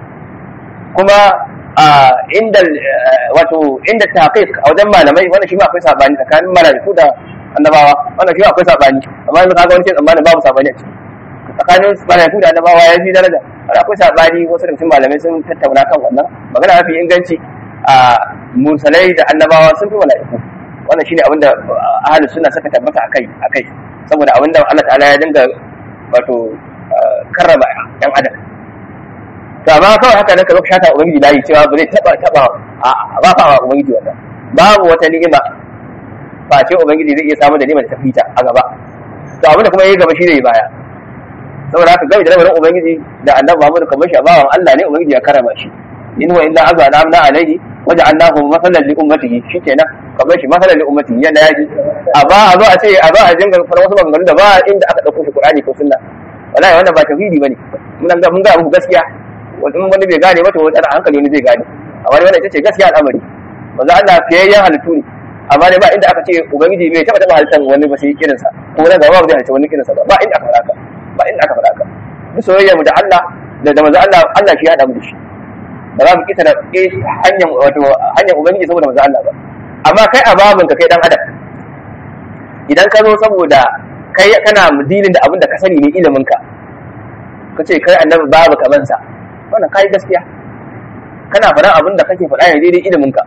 kuma a inda wato inda taqiq a wajen malamai wannan shi ma akwai sabani tsakanin malaiku da annabawa wannan shi ma akwai sabani amma yanzu kaga wani ke tsammanin babu sabani a ciki tsakanin malaiku da annabawa ya fi daraja har akwai sabani wasu daga cikin malamai sun tattauna kan wannan magana mafi inganci a musalai da annabawa sun fi malaiku wannan shine abinda ahlus sunna suka tabbata akai akai saboda abinda Allah ta'ala ya dinga wato karrama yan adam to amma kawai haka nan ka zo ka shata ubangiji layi cewa ba zai taba taba a ba fa wa ubangiji wannan babu wata ni'ima ba ce ubangiji zai iya samu da ni'imar ta fita a gaba to abinda kuma yayi gaba shi ne baya saboda haka gami da lamarin ubangiji da annabi Muhammad kamar shi bawan Allah ne ubangiji ya karama shi in wa illa azza amna alaihi waja'alnahu masalan li ummatihi shikenan kamar shi masalan li ummatihi yana yaji a ba a zo a ce a zo a dinga fara wasu maganganu da ba inda aka dauko shi Qur'ani ko sunna wallahi wannan ba tauhidi bane mun ga mun ga muku gaskiya wani wani bai gane ba to wani hankali wani zai gane amma wannan ita ce gaskiya al'amari manzo Allah fiyayyen halittu ne amma dai ba inda aka ce ubangiji bai taba taba halittan wani ba sai kirinsa ko na gaba ba zai halitta wani kirinsa ba ba inda aka faɗa haka ba inda aka faɗa haka duk soyayya mu da Allah da da manzo Allah Allah shi ya hada mu da shi ba za mu kisa da hanyar wato hanyar ubangiji saboda manzo Allah ba amma kai a babin ka kai dan adam idan ka zo saboda kai kana mudilin da abin da ka sani ne ilimin ka ka ce kai annabi babu kaman sa wannan kai gaskiya kana faɗan abin da kake faɗa ne daidai ilimin ka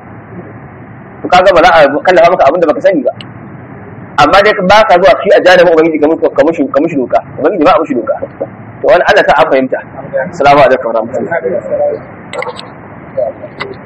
to kaga ba za a kallafa maka abin da baka sani ba amma dai ba ka zuwa shi a janibin ubangiji ka mushi ka mushi ka mushi doka ubangiji ba a mushi doka to wani Allah ta an fahimta assalamu alaikum warahmatullahi